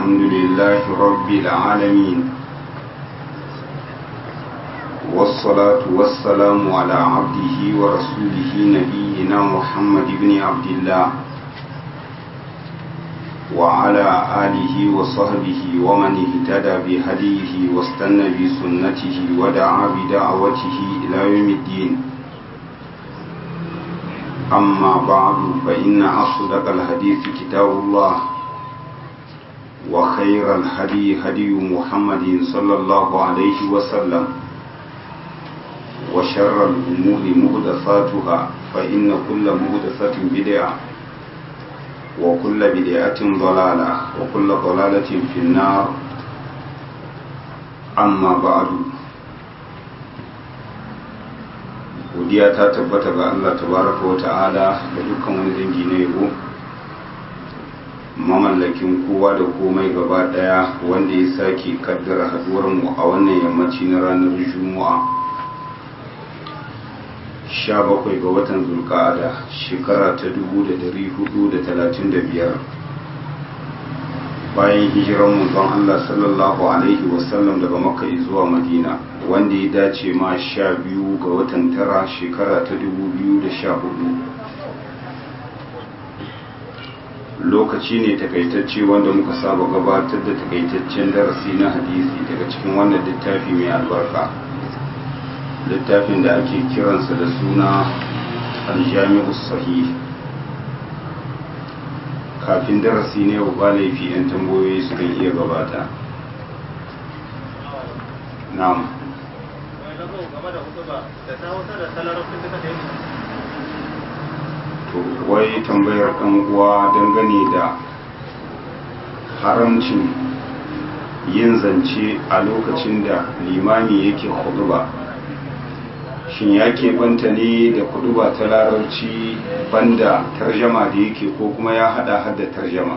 الحمد لله رب العالمين والصلاة والسلام على عبده ورسوله نبينا محمد بن عبد الله وعلى آله وصحبه ومن اهتدى بهديه واستنى بسنته ودعا بدعوته إلى يوم الدين أما بعد فإن أصدق الحديث كتاب الله وخير الهدي هدي محمد صلى الله عليه وسلم وشر الأمور مهدثاتها فإن كل مهدثة بدعة وكل بدعة ضلالة وكل ضلالة في النار أما بعد godiya ta tabbata ga Allah tabaraka wa ta'ala da dukkan wani dangi na yabo mamallakin kowa da komai gaba daya wanda ya sake kaddara haduwar mu a wannan yammaci na ranar juma'a 17 ga watan zulka'ada shekara ta 1435 bayan hijiran manzon Allah sallallahu alaihi wasallam daga makka zuwa madina wanda ya dace ma sha biyu ga watan tara shekara ta 2014 lokaci ne takaitacce wanda muka saba gabatar da takaitaccen darasi na hadisi daga cikin wannan littafi mai albarka littafin da ake kiransa da suna aljami'u sahih kafin darasi ne yau ba laifi 'yan tambayoyi su kan iya gabata na'am to wai tambayar ɗan uwa dangane da haramcin yin zance a lokacin da limami yake huduba shin ya banta ne da kuduba ta larabci banda tarjama da yake ko kuma ya hada hada tarjama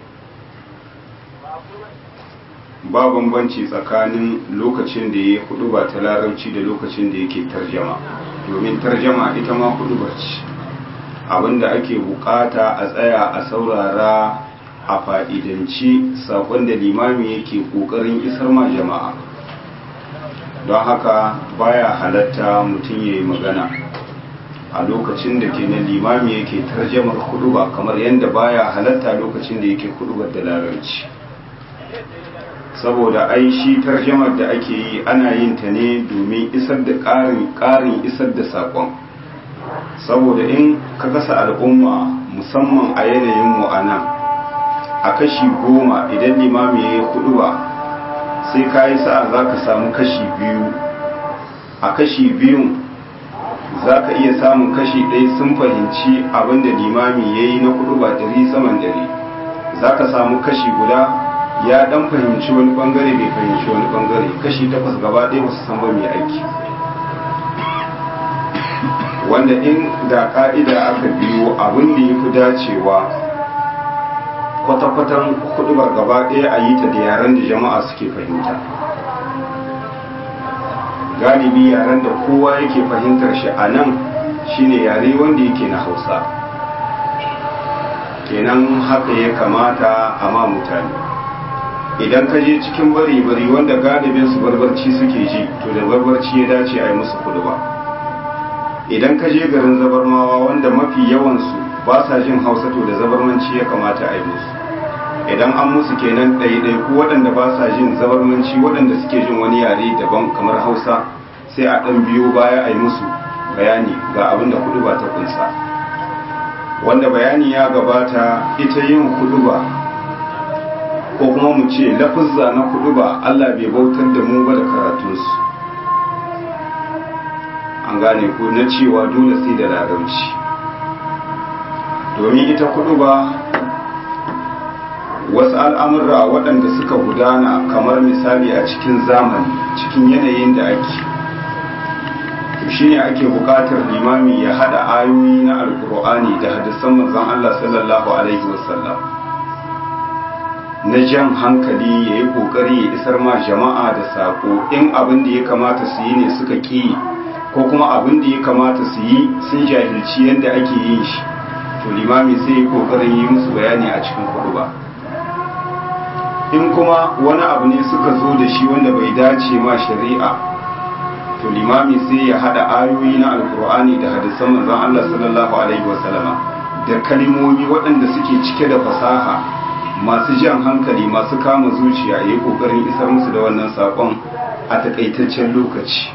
ba bambanci tsakanin lokacin da ya kuduba ta larabci da lokacin da yake tarjama domin tarjama ita ma kudubar ce abinda ake bukata a tsaya a saurara a fa'idanci sakon da limami yake kokarin isar ma jama'a don haka baya halatta mutum ya yi magana a lokacin da ke na limami yake tarjamar huduba kamar yadda baya halatta lokacin da yake hudubar da larabci saboda ai shi tarjamar da ake yi ana yin ta ne domin isar da ƙarin isar da saƙon saboda in ka kasa al'umma musamman a yanayin mu a nan a kashi goma idan limami ya yi huduba sai ka yi sa'a za ka samu kashi biyu a kashi biyun za ka iya samun kashi ɗaya sun fahimci abinda limami ya yi na kudu ba ɗari saman ɗari za ka samu kashi guda ya ɗan fahimci wani ɓangare bai fahimci wani ɓangare kashi takwas gaba ɗaya ba su san ba mai aiki wanda in da ƙa'ida aka biyo abin da ya fi dacewa kwata-kwatan hudubar gaba ɗaya a yi ta da yaren da jama'a suke fahimta galibi yaren da kowa yake fahimtar shi a nan shine yare wanda yake na hausa kenan haka ya kamata a ma mutane idan ka je cikin bari-bari wanda galibin su barbarci suke ji to da barbarci ya dace a yi musu huduba idan ka je garin zabarmawa wanda mafi yawansu ba sa jin hausa to da zabarmanci ya kamata a yi musu idan an musu kenan ɗaiɗai ko waɗanda ba sa jin zabarmanci waɗanda suke jin wani yare daban kamar hausa sai a ɗan biyo baya a yi musu bayani ga abin da kudu ba ta kunsa wanda bayani ya gabata ita yin kudu ba ko kuma mu ce lafuzza na kudu ba allah bai bautar da mu ba da karatunsu an gane ko na cewa dole sai da larabci domin ita kudu ba wasu al'amurra waɗanda suka gudana kamar misali a cikin zamani cikin yanayin da ake to shi ne ake buƙatar limami ya haɗa ayoyi na alkur'ani da hadisan manzon Allah sallallahu alaihi wasallam na jan hankali ya yi ƙoƙari ya isar ma jama'a da saƙo in abin da ya kamata su yi ne suka ƙi ko kuma abin da ya kamata su yi sun jahilci yadda ake yin shi to limami sai ya ƙoƙarin yi musu bayani a cikin kuɗu ba in kuma wani abu ne suka zo da shi wanda bai dace ma shari'a to limami sai ya hada ayoyi na alkur'ani da hadisan manzon Allah sallallahu alaihi wasallama da kalmomi waɗanda suke cike da fasaha masu jan hankali masu kama zuciya yayi kokarin isar musu da wannan sakon a takaitaccen lokaci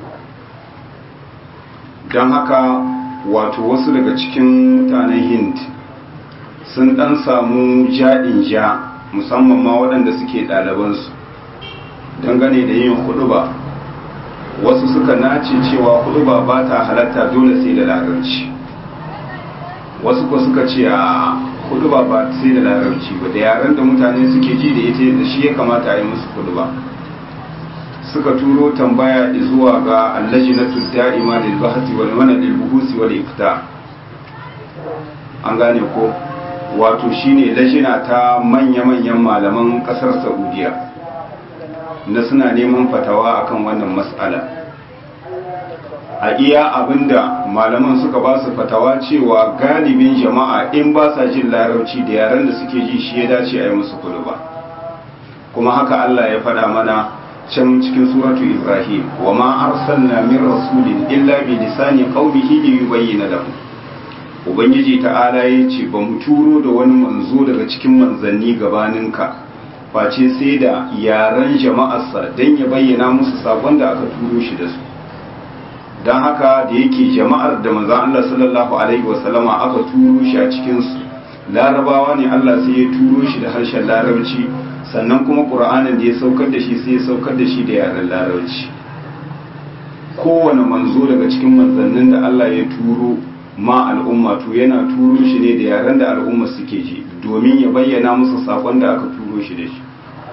don haka wato wasu daga cikin mutanen hind sun dan samu jaɗin ja musamman ma waɗanda suke ɗalibansu dangane da yin huɗuba wasu suka nace cewa huɗuba ba ta halatta dole sai da larabci wasu ko suka ce a huɗuba ba sai da larabci ba da yaren da mutane suke ji da ita da shi ya kamata a yi musu huɗuba suka turo tambaya zuwa ga allajinatu da'ima lil bahthi wal manal lil buhusi wal ifta an gane ko wato shine lajina ta manya-manyan malaman kasar saudiya na suna neman fatawa akan wannan mas'ala a iya abinda malaman suka ba su fatawa cewa galibin jama'a in ba sa jin larabci da yaren da suke ji shi ya dace a yi musu kudu ba kuma haka allah ya faɗa mana can cikin suratu ibrahim wa ma arsalna min rasulin illa bi lisani qaumihi li yubayyana lahum ubangiji ta'ala ya ce ba mu turo da wani manzo daga cikin manzanni gabaninka face sai da yaren jama'arsa don ya bayyana musu sabon da aka turo shi da su don haka da yake jama'ar da manzan Allah sallallahu alaihi wasallama aka turo shi a cikinsu larabawa ne Allah sai ya turo shi da harshen larabci sannan kuma ƙura'anin da ya saukar da shi sai ya saukar da shi da yaren larabci kowane manzo daga cikin manzannin da Allah ya turo ma al'umma to yana turo shi ne da yaren da al'umma suke ji domin ya bayyana musu sakon da aka turo shi da shi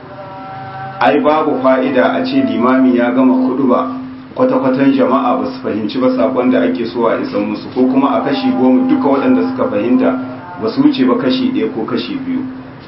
ai babu fa'ida a ce limami ya gama kudu ba kwata-kwatan jama'a ba su fahimci ba sakon da ake so a isan musu ko kuma a kashi goma duka waɗanda suka fahimta ba su wuce ba kashi ɗaya ko kashi biyu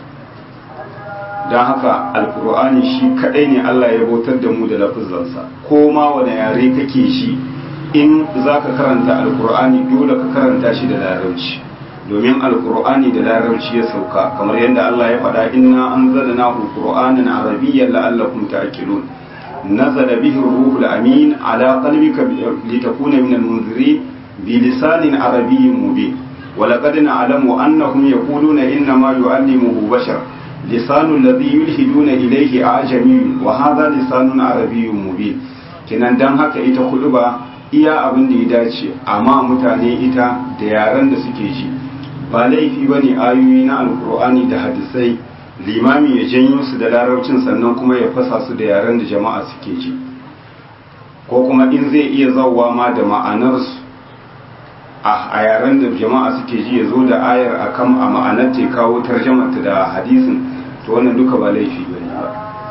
don haka alkur'ani shi kaɗai ne allah ya bautar da mu da lafizansa ko ma wani yare kake shi in za ka karanta alkur'ani dole ka karanta shi da larabci domin alkur'ani da larabci ya sauka kamar yadda Allah ya faɗa inna anzalnahu qur'anan arabiyyan la'allakum ta'qilun nazala bihi ruhul amin ala qalbika litakuna min al-munzirin bi lisanin arabiyyin mubin ولقد نعلم أنهم يقولون إنما يعلمه بشر لسان الذي يلحدون إليه أعجمي وهذا لسان عربي مبين kenan dan haka ita ba. iya abin da ya dace amma mutane ita da yaren da suke ji ba laifi ba ne ayoyi na alkur'ani da hadisai limami ya janyo su da larabcin sannan kuma ya fasa su da yaren da jama'a suke ji ko kuma in zai iya zauwa ma da ma'anarsu a yaren da jama'a suke ji ya zo da ayar a kan a ma'anar ta kawo tarjamata da hadisin to wannan duka ba laifi ba ne ba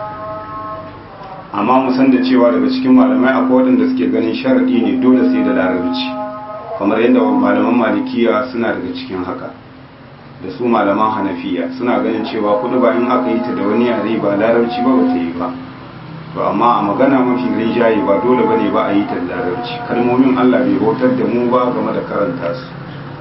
amma mu san da cewa daga cikin malamai akwai waɗanda suke ganin sharaɗi ne dole sai da larabci kamar yadda malaman malikiya suna daga cikin haka da su malaman hanafiya suna ganin cewa kudu ba in aka yi ta da wani yare ba larabci ba bata yi ba to amma a magana mafi rinjaye ba dole bane ba a yi ta da larabci kalmomin Allah bai bautar da mu ba game da karanta su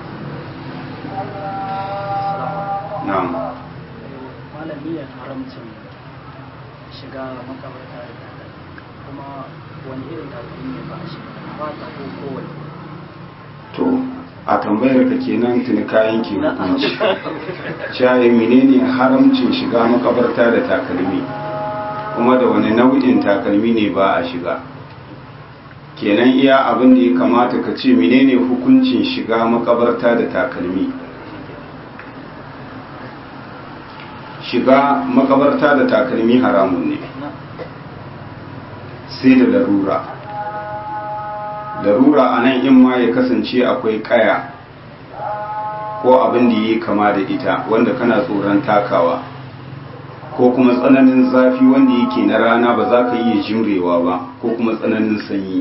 na'am malami haramcin shiga makabarta kuma wani irin takalmi ne ba a shiga ba ta ko kowane to a tambayar ka kenan tuni kayan ke hukunci shaye menene haramcin shiga makabarta da takalmi kuma da wani nau'in takalmi ne ba a shiga kenan iya abin da ya kamata ka ce menene hukuncin shiga makabarta da takalmi shiga makabarta da takalmi haramun ne sai da larura larura a nan in ma ya kasance akwai kaya ko abin da yi kama da ita wanda kana tsoron takawa ko kuma tsananin zafi wanda yake na rana ba za ka iya jimrewa ba ko kuma tsananin sanyi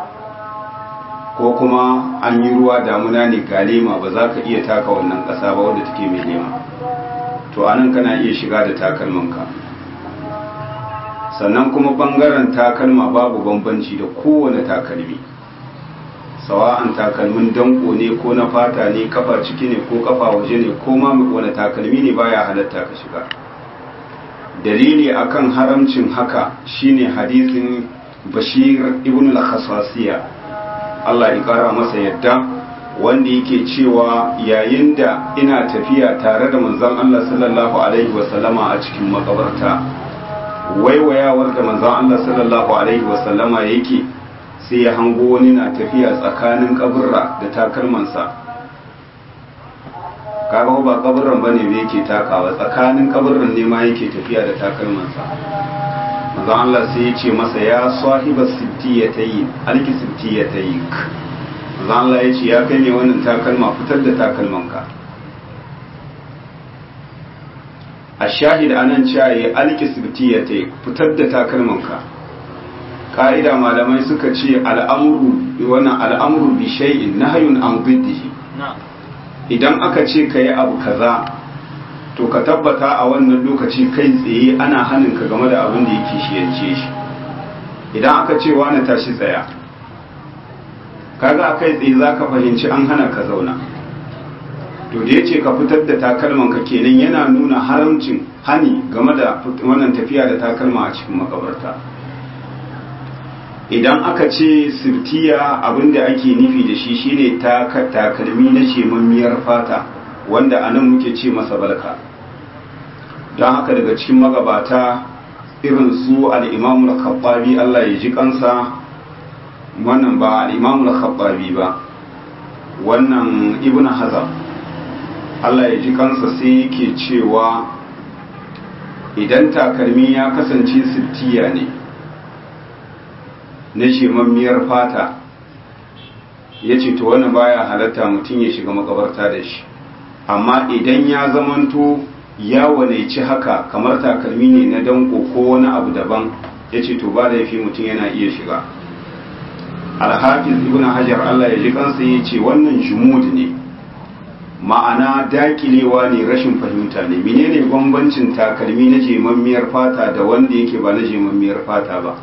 ko kuma an yi ruwa damuna ne ga lema ba za ka iya taka wannan ƙasa ba wadda take mai lema to anan kana iya shiga da takalmanka sannan kuma bangaren takalma babu bambanci da kowane takalmi sawa'an takalmin danko ne ko na fata ne kafa ciki ne ko kafa waje ne ko ma wani takalmi ne baya halatta ka shiga dalili akan haramcin haka shine hadisin bashir ibn al-khasasiya Allah ya kara masa yadda wanda yake cewa yayin da ina tafiya tare da manzon Allah sallallahu alaihi wasallama a cikin makabarta waiwayawar da manzon Allah sallallahu alaihi wasallama yake sai ya hango wani na tafiya tsakanin kaburra da takalmansa kaga ba kaburran bane da yake takawa tsakanin kaburran ne ma yake tafiya da takalmansa manzon Allah sai ya ce masa ya sahiba sittiyatayi alki sittiyatayi manzon Allah ya ce ya kai ne wannan takalma fitar da takalmanka a shahid anan cewa alki sittiyatayi fitar da takalmanka ka'ida malamai suka ce al'amuru wannan al'amuru bi shay'in nahyun an diddihi idan aka ce ka yi abu kaza to ka tabbata a wannan lokaci kai tsaye ana hannun ka game da abin da yake shiyance shi idan aka ce wani tashi tsaya kaga a kai tsaye za ka fahimci an hana ka zauna to da ya ce ka fitar da takalman ka kenan yana nuna haramcin hani game da wannan tafiya da takalma a cikin makabarta idan aka ce sirtiya abinda ake nufi da shi shine takalmi na shemammiyar fata wanda anan muke ce masa balka don haka daga cikin magabata irin su al'imamu al-khattabi Allah ya ji kansa wannan ba al'imamu al-khattabi ba wannan ibn hazam Allah ya ji kansa sai yake cewa idan takalmi ya kasance sirtiya ne na shemammiyar fata ya ce to wani baya halatta mutum ya shiga makabarta da shi amma idan ya zamanto ya wanaici haka kamar takalmi ne na danko ko wani abu daban ya ce to ba da yafi mutum yana iya shiga alhafiz ibn hajar allah ya ji kansa ya ce wannan jumud ne ma'ana dakilewa ne rashin fahimta ne menene bambancin takalmi na jemammiyar fata da wanda yake ba na jemammiyar fata ba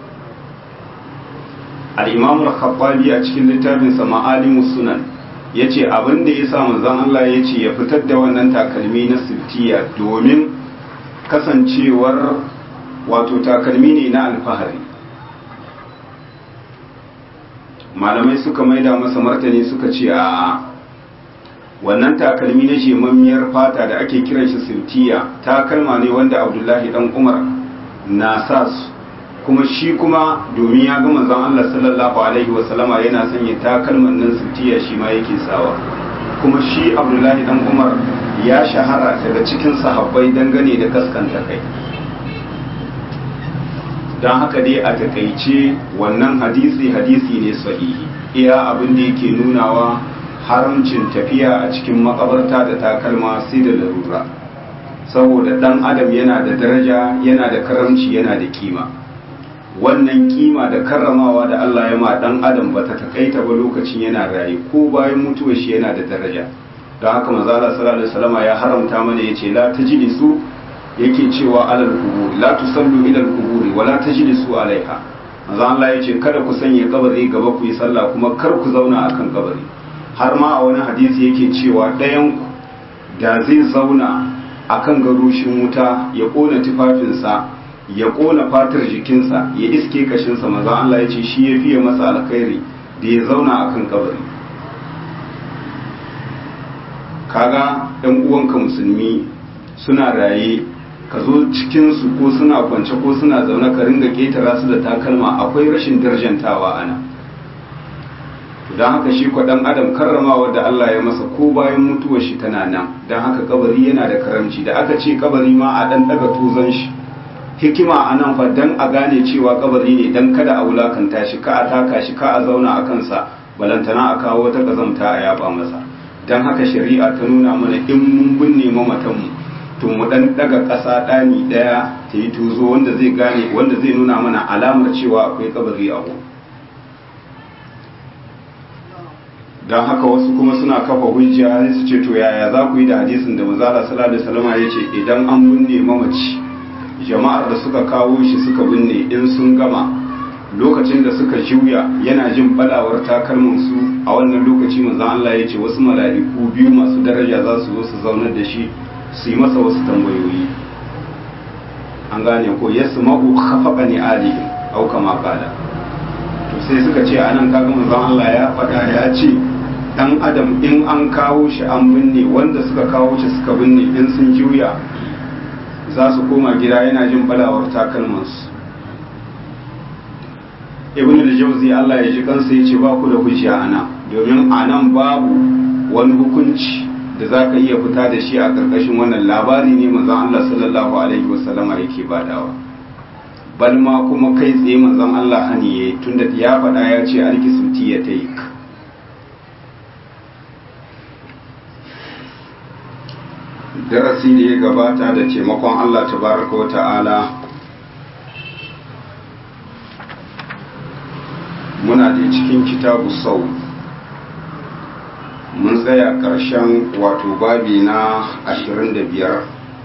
al-imam al-khattabi a cikin littafin sa ma'alimus sunan yace abin da yasa manzon Allah yace ya fitar da wannan takalmi na siftiya domin kasancewar wato takalmi ne na alfahari malamai suka maida masa martani suka ce a wannan takalmi na shemammiyar fata da ake kiran shi siftiya takalma ne wanda abdullahi dan umar na sa su kuma shi kuma domin ya ga manzon Allah sallallahu alaihi wa sallama yana sanya takalman nan sutiya shi ma yake sawa kuma shi Abdullahi dan Umar ya shahara daga cikin sahabbai dangane da kaskanta kai dan haka dai a takaice wannan hadisi hadisi ne sahihi iya abin da yake nunawa haramcin tafiya a cikin makabarta da takalma sai da larura saboda dan adam yana da daraja yana da karamci yana da kima wannan kima da karramawa da Allah ya ma dan adam ba ta takaita ba lokacin yana raye ko bayan mutuwar shi yana da daraja don haka manzo Allah sallallahu alaihi wasallam ya haramta mana yace la tajlisu yake cewa alal qubur la tusallu ila al qubur wa la tajlisu alaiha manzo Allah yace kada ku sanya kabari gaba ku yi sallah kuma kar ku zauna akan kabari har ma a wani hadisi yake cewa ɗayan ku da zai zauna akan garushin wuta ya kona tufafinsa ya kona fatar jikinsa ya iske kashinsa maza Allah ya ce shi ya fiye masa alkhairi da ya zauna a kan kabari kaga ɗan uwanka musulmi suna raye ka zo cikinsu ko suna kwance ko suna zaune ka ringa ƙetara su da takalma akwai rashin darjantawa ana don haka shi ɗan adam karramawa da Allah ya masa ko bayan mutuwar shi tana nan don haka kabari yana da karamci da aka ce kabari ma a ɗan ɗaga tuzon shi hikima a nan fa dan a gane cewa kabari ne dan kada a wulakanta shi ka a taka shi ka a zauna a kansa balantana a kawo wata kazamta a yaba masa dan haka shari'a ta nuna mana in mun binne mamatan mu to mu dan daga ƙasa ɗani ɗaya ta yi tuzo wanda zai gane wanda zai nuna mana alamar cewa akwai kabari a wurin don haka wasu kuma suna kafa hujja su ce to yaya za ku yi da hadisin da manzala sallallahu alaihi wasallam ya ce idan an binne mamaci jama'ar da suka kawo shi suka binne in sun gama lokacin da suka juya yana jin balawar takalmin su a wannan lokaci manzon Allah ya ce wasu mala'iku biyu masu daraja za su zo su zaunar da shi su yi masa wasu tambayoyi an gane ko yasma'u khafaqa ni alihim au kama qala to sai suka ce anan kaga manzon Allah ya faɗa ya ce dan adam in an kawo shi an binne wanda suka kawo shi suka binne in sun juya za su koma gida yana jin balawar takalmansu ibn al-jawzi Allah ya ji kansa ya ce ba ku da hujja ana domin anan babu wani hukunci da za ka iya fita da shi a ƙarƙashin wannan labari ne manzon Allah sallallahu alaihi wasallama yake badawa bal ma kuma kai tsaye manzon Allah hani yayi tunda ya faɗa ya ce alki suti ya taik darasi da ya gabata da taimakon Allah tabaraka wa ta'ala muna da cikin kitabu sau mun tsaya ƙarshen wato babi na 25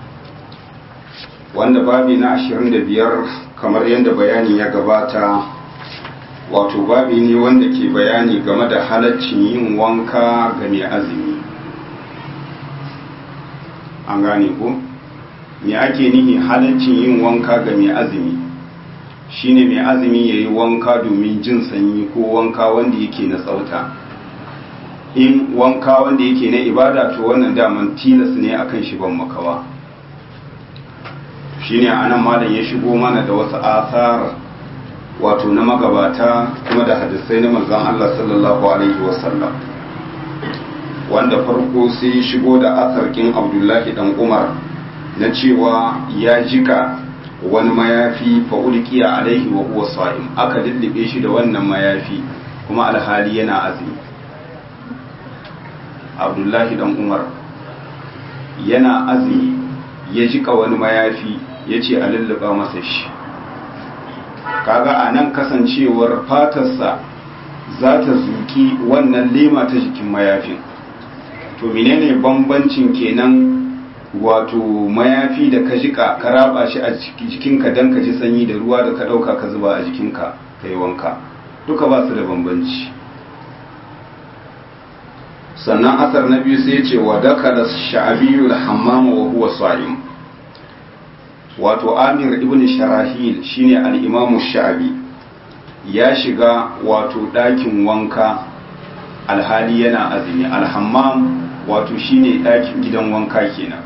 wanda babi na 25 kamar yadda bayani ya gabata wato babi ne wanda ke bayani game da halaccin yin wanka ga mai azumi an gane ko me ake nihi halaccin yin wanka ga mai azumi shine mai azumi ya yi wanka domin jin sanyi ko wanka wanda yake na tsauta in wanka wanda yake na ibada to wannan daman tilas ne akan shi ban makawa shine anan malam ya shigo mana da wasu asar wato na magabata kuma da hadisai na manzon Allah sallallahu alaihi wasallam wanda farko sai shigo da asarkin Abdullahi dan Umar na cewa ya jika wani mayafi fa ulqiya alaihi wa huwa sa'im aka lullube shi da wannan mayafi kuma alhali yana azumi abdullahi dan umar yana azumi ya jika wani mayafi ya ce a lulluba masa shi kaga a nan kasancewar fatarsa za ta zuki wannan lema ta jikin mayafin to menene bambancin kenan wato mayafi da ka jika ka raba shi a jikinka don ka ji sanyi da ruwa da ka ɗauka ka zuba a jikinka ka yi wanka duka ba su da bambanci sannan asar na biyu sai ce wa daka da sha'abiyu da hammama wa huwa sa'im wato amir ibn sharahil shine al-imamu sha'abi ya shiga wato ɗakin wanka alhali yana azumi alhammam wato shine ɗakin gidan wanka kenan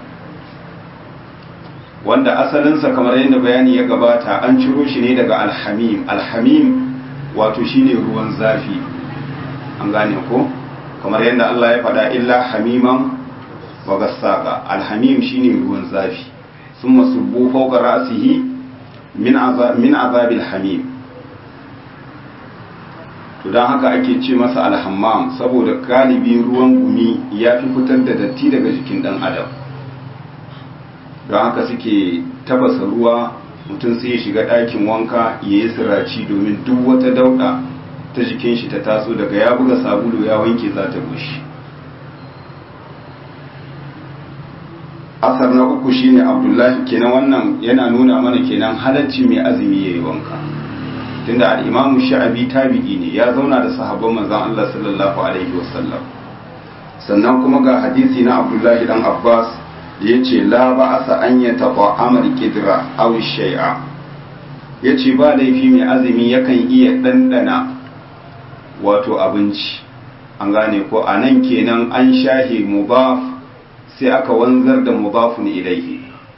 wanda asalinsa kamar yadda bayani ya gabata an ciro shi ne daga alhamim alhamim wato shine ruwan zafi an gane ko kamar yadda Allah ya faɗa illa hamiman wa gassaqa alhamim shine ruwan zafi thumma subbu fawqa ra'sihi min azab min azabil hamim to dan haka ake ce masa alhammam saboda galibi ruwan gumi ya fi fitar da datti daga jikin dan adam don haka suke tabasa ruwa mutum sai ya shiga ɗakin wanka ya yi siraci domin duk wata dauɗa ta jikin shi ta taso daga ya buga sabulu ya wanke za ta bushe asar na uku shine abdullahi kenan wannan yana nuna mana kenan halacci mai azumi ya yi wanka tunda al'imamu sha'abi tabi'i ne ya zauna da sahabban manzan Allah sallallahu alaihi wasallam sannan kuma ga hadisi na abdullahi dan abbas da ya ce la ba a an ya taɓa amar kidra aw shai'a ya ce ba laifi mai azumi yakan iya ɗanɗana wato abinci an gane ko a nan kenan an shahe mubaf sai aka wanzar da mubafun ilaihi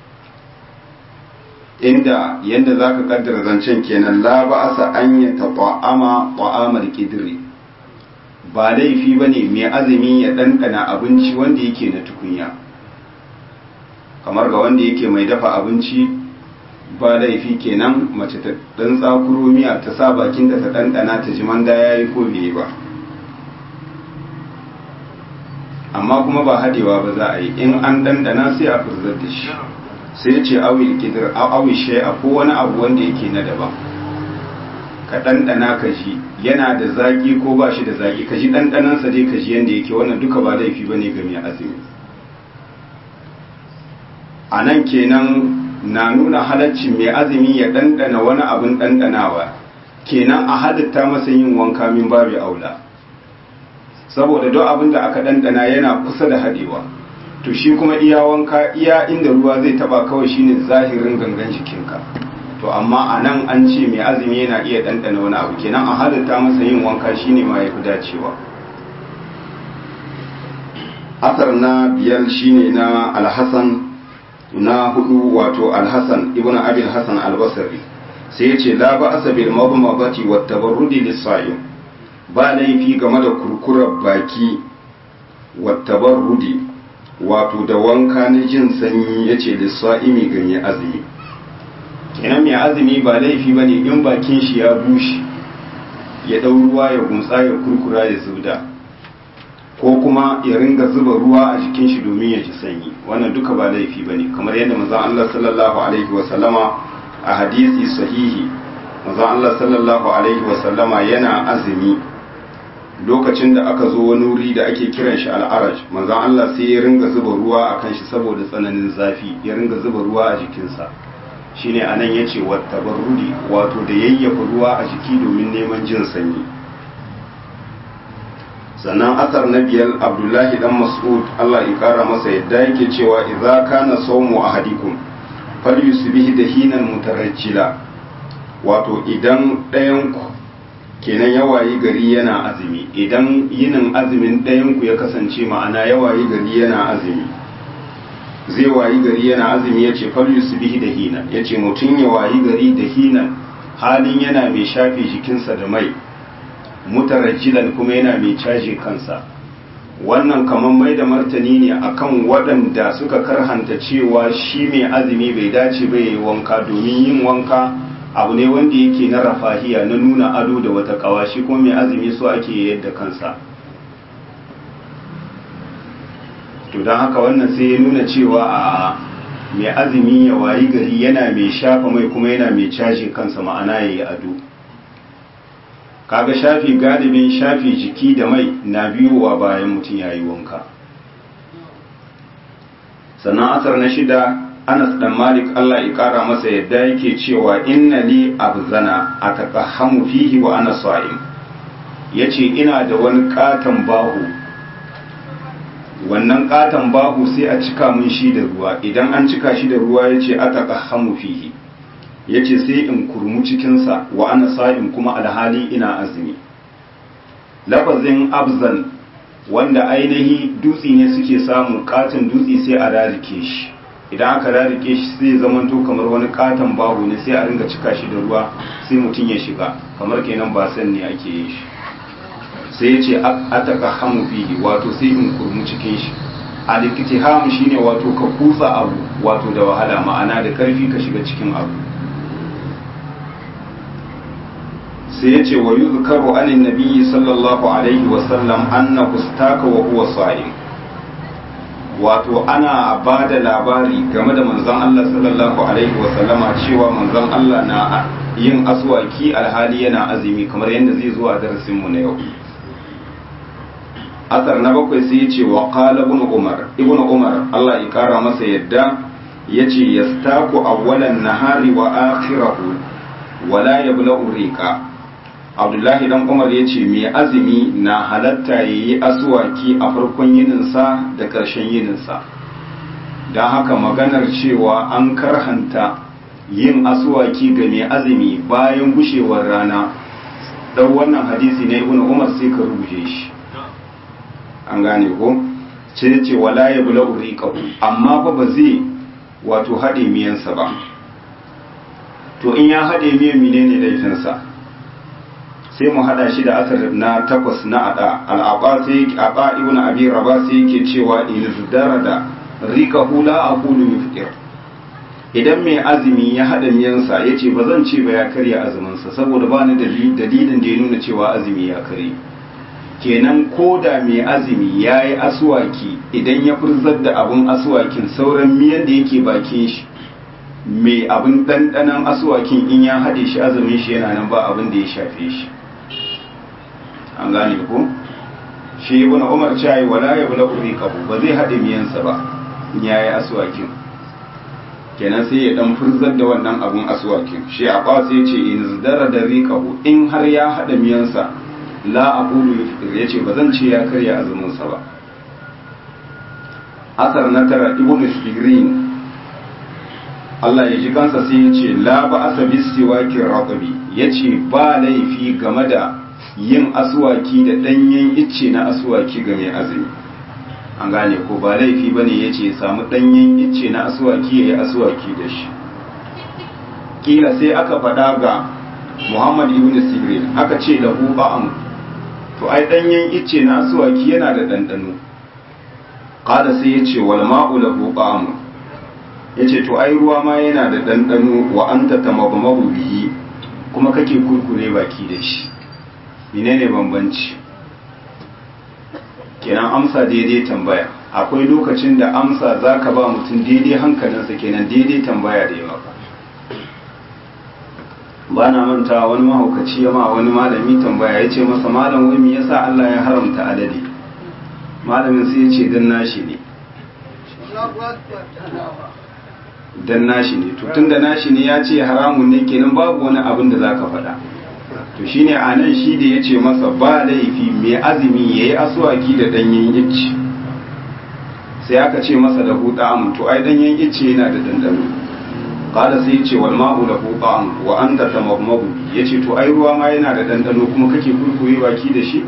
inda yadda za ka kaddara zancen kenan la ba a an ya taɓa ama ta'amar kidri ba laifi ba ne mai azumi ya ɗanɗana abinci wanda yake na tukunya kamar ga wanda yake mai dafa abinci ba laifi kenan mace ta dan tsakuro miya ta sa bakinta ta ɗanɗana ta ji manda ya yi ko bai ba amma kuma ba hadewa ba za a yi in an ɗanɗana sai a furzar da shi sai ce awil kidir awil shay'a ko wani abu wanda yake na daban ka ɗanɗana ka ji yana da zaƙi ko ba shi da zaƙi ka ji ɗanɗanansa dai ka ji yadda yake wannan duka ba laifi ba ne ga mai azumi a nan kenan na nuna halaccin mai azumi ya ɗanɗana wani abin ɗanɗanawa kenan a halitta masa yin wanka min babu aula saboda duk abin da aka ɗanɗana yana kusa da haɗewa to shi kuma iya wanka iya inda ruwa zai taba kawai shine zahirin gangan jikinka to amma a nan an ce mai azumi yana iya ɗanɗana wani abu kenan a halitta masa yin wanka shine ma ya fi dacewa asar na biyar shine na alhassan na hudu wato alhassan ibn abil hassan albasari sai ya ce la ba asa bil mabmabati wa tabarrudi lis-sa'im ba laifi game da kurkurar baki wa tabarrudi wato da wanka na jin sanyi yace lis-sa'imi ga mai azumi kenan mai azumi ba laifi bane in bakin shi ya bushe ya dau ruwa ya gumtsa ya kurkura ya zubda ko kuma ya ringa zuba ruwa a jikin shi domin ya ji sanyi wannan duka ba laifi bane kamar yadda manzon Allah sallallahu alaihi wa sallama a hadisi sahihi manzon Allah sallallahu alaihi wa sallama yana azumi lokacin da aka zo wani wuri da ake kiran shi al'araj manzon Allah sai ya ringa zuba ruwa akan shi saboda tsananin zafi ya ringa zuba ruwa a jikinsa shine anan yace wattabarrudi wato da yayyafa ruwa a jiki domin neman jin sanyi sannan asar na biyar abdullahi dan mas'ud Allah ya kara masa yadda yake cewa idza kana sawmu ahadikum falyusbih dahinan mutarajjila wato idan ɗayan ku kenan yawayi gari yana azumi idan yinin azumin ɗayan ku ya kasance ma'ana yawayi gari yana azumi zai wayi gari yana azumi ya ce falyusbih dahina ya ce mutum ya wayi gari dahinan halin yana mai shafe jikinsa da mai mutarajjilan kuma yana mai caji kansa wannan kamar mai da martani ne akan waɗanda suka karhanta cewa shi mai azumi bai dace ba yi wanka domin yin wanka abu ne wanda yake na rafahiya na nuna ado da wata kawa shi kuma mai azumi so ake yadda kansa to don haka wannan sai ya nuna cewa a mai azumi ya wayi gari yana mai shafa mai kuma yana mai caji kansa ma'ana ya yi ado kaga shafi galibin shafi jiki da mai na biyowa bayan mutum ya yi wanka sannan asar na shida anas dan malik allah ya kara masa yadda yake cewa inna li abzana a taqahhamu fihi wa ana sa'im yace ina da wani katon bahu wannan katon bahu sai a cika mun shi da ruwa idan an cika shi da ruwa yace a taqahhamu fihi ya ce sai in kurmu cikinsa wa ana sa'in kuma alhali ina azumi lafazin abzan wanda ainihi dutse ne suke samu katon dutse sai a rarike shi idan aka rarike shi sai zamanto kamar wani katon babu ne sai a ringa cika shi da ruwa sai mutum ya shiga kamar kenan ba san ne ake yin shi sai ya ce ataka hamu fihi wato sai in kurmu cikin shi al-iktiham shine wato ka kutsa abu wato da wahala ma'ana da karfi ka shiga cikin abu sai ya ce wa yi zukaru anin nabiyyi sallallahu alaihi wasallam anna kustaka wa huwa sa'im wato ana ba da labari game da manzon Allah sallallahu alaihi wasallama cewa manzon Allah na yin aswaki alhali yana azumi kamar yadda zai zo a darasin mu na yau asar na bakwai sai ya ce wa qala ibn umar ibn umar Allah ya kara masa yadda yace yastaku awwalan nahari wa akhirahu wala yabla'u riqa abdullahi dan umar ya ce mai azumi na halatta ya yi asuwaki a farkon yininsa da ƙarshen yininsa don haka maganar cewa an karhanta yin asuwaki ga mai azumi bayan gushewar rana ɗau wannan hadisi na ibn umar sai ka rubuce shi an gane ko ce ce wala ya bula uriqahu amma fa ba zai wato haɗe miyansa ba to in ya haɗe miyan menene laifinsa sai mu hada shi da asar na takwas na ada al'aba sai aba ibn abi raba sai yake cewa in zudara da rika hula a kulu yufqir idan mai azumi ya hada miyansa yace ba zan ce ba ya karya azumin sa saboda ba ni dalilin da ya nuna cewa azumi ya kare kenan ko da mai azumi ya yi asuwaki idan ya furzar da abun asuwakin sauran miyan da yake bakin shi mai abin ɗanɗanon asuwakin in ya haɗe shi azumin shi yana nan ba abin da ya shafe shi an gane ko shi ibn umar cewa wala ya bula uriqahu ba zai hade miyansa ba yayi aswakin kenan sai ya dan furzar da wannan abun aswakin shi a ba sai ce in zdara da riqahu in har ya hada miyansa la aqulu yuftir yace ba zan ce ya karya azumin sa ba asar na tara ibn sirin Allah ya ji kansa sai ya ce la ba asa bisiwaki raqabi yace ba laifi game da yin aswaki da danyen icce na aswaki ga mai azumi an gane ko ba laifi bane yace samu danyen icce na aswaki yayi aswaki da shi kila sai aka faɗa ga Muhammad ibn Sirin aka ce lahu ba'am to ai danyen icce na aswaki yana da dandano kada sai yace wal ma'u lahu ba'am yace to ai ruwa ma yana da dandano wa anta tamabmabu bihi kuma kake kurkure baki da shi menene bambanci kenan amsa daidai tambaya akwai lokacin da amsa zaka ba mutum daidai hankalinsa kenan daidai tambaya da ya maka ba na manta wani mahaukaci ya ma wani malami tambaya ya ce masa malam wai me yasa Allah ya haramta alade malamin sai ya ce dan nashi ne dan nashi ne to tunda nashi ne ya ce haramun ne kenan babu wani abin da zaka faɗa to shine a nan shi da ya ce masa ba laifi mai azumi ya yi asuwaki da ɗanyen icce sai aka ce masa da huɗa to ai ɗanyen icce yana da dandano kada sai ya ce wal ma'u lahu ta'am wa anta tamammabu yace to ai ruwa ma yana da dandano kuma kake kurkure baki da shi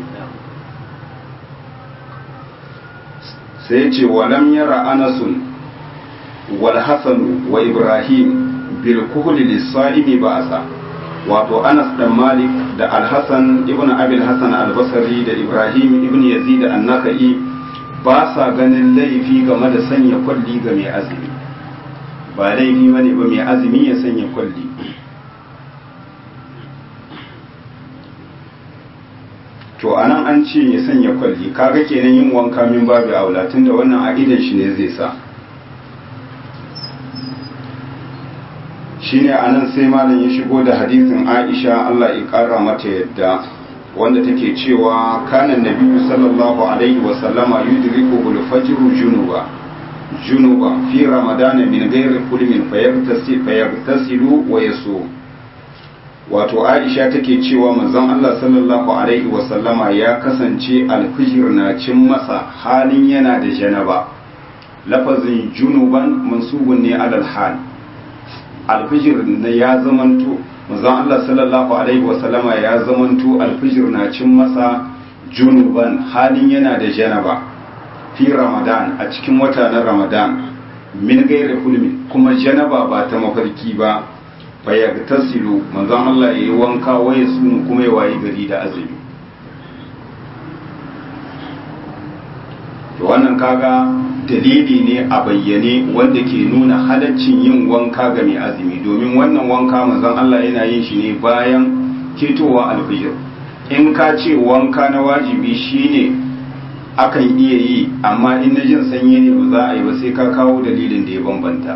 sai ya ce walam yara anasun wal hasan wa ibrahim bil kuhli lis-sa'imi ba'asa wato Anas dan Malik da Al-Hasan ibn Abi al-Hasan al-Basri da Ibrahim ibn Yazid an-Nakhai ba sa ganin laifi game da sanya kwalli ga mai azumi ba laifi bane ba mai azumi ya sanya kwalli to anan an ce ya sanya kwalli kaga kenan yin wanka min babu aula tunda wannan a idan shi ne zai sa shine anan sai malam ya shigo da hadisin Aisha Allah ya kara mata yadda wanda take cewa kana nabiyyu sallallahu alaihi wa sallama yudriku al-fajr junuba junuba fi ramadana min ghairi kulmin fayaghtasil fayaghtasilu wa yasum wato Aisha take cewa manzon Allah sallallahu alaihi wa sallama ya kasance al-fajr na cin masa halin yana da janaba lafazin junuban mansubun ne alal hal alfijir na ya zamanto manzon Allah sallallahu alaihi wasallama ya zamanto alfijir na cin masa junuban halin yana da janaba fi ramadan a cikin wata na ramadan min gairi hulmi kuma janaba ba ta mafarki ba fa yagtasilu manzon Allah yayi wanka waye sunu kuma ya wayi gari da azumi to wannan kaga dalili ne a bayyane wanda ke nuna halaccin yin wanka ga mai azumi domin wannan wanka manzon Allah yana yin shi ne bayan ketowa alfijir in ka ce wanka na wajibi shine akan iya yi amma in na jin sanyi ne ba za a yi ba sai ka kawo dalilin da ya bambanta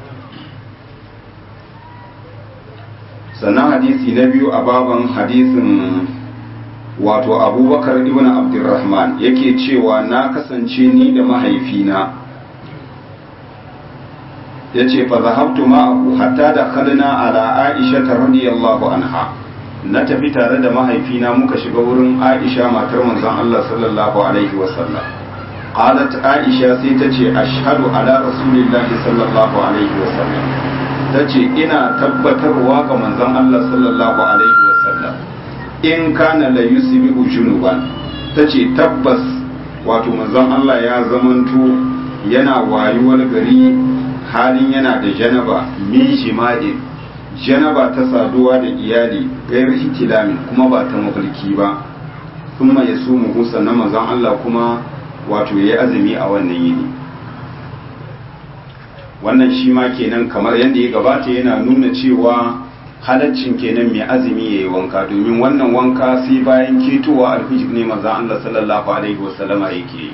sannan hadisi na biyu a baban hadisin wato abubakar ibn abdurrahman yake cewa na kasance ni da mahaifina ya ce fa zahabtu ma'ahu hatta da kalina ala aisha ta radiyallahu anha na tafi tare da mahaifina muka shiga wurin aisha matar manzon Allah sallallahu alaihi wasallam qalat aisha sai ta ce ashhadu ala rasulillahi sallallahu alaihi wasallam ta ce ina tabbatarwa ga manzon Allah sallallahu alaihi wasallam in kana la yusbihu junuban tace tabbas wato manzon Allah ya zamanto yana wayuwar gari halin yana da janaba min jima'in janaba ta saduwa da iyali gairar hitilamin kuma ba ta mafarki ba kuma ya su muhu sannan manzon Allah kuma wato ya azumi a wannan yini wannan shi ma kenan kamar yadda ya gabata yana nuna cewa halaccin kenan mai azumi ya yi wanka domin wannan wanka sai bayan ketowa alfijir ne maza Allah sallallahu alaihi wasallama yake yi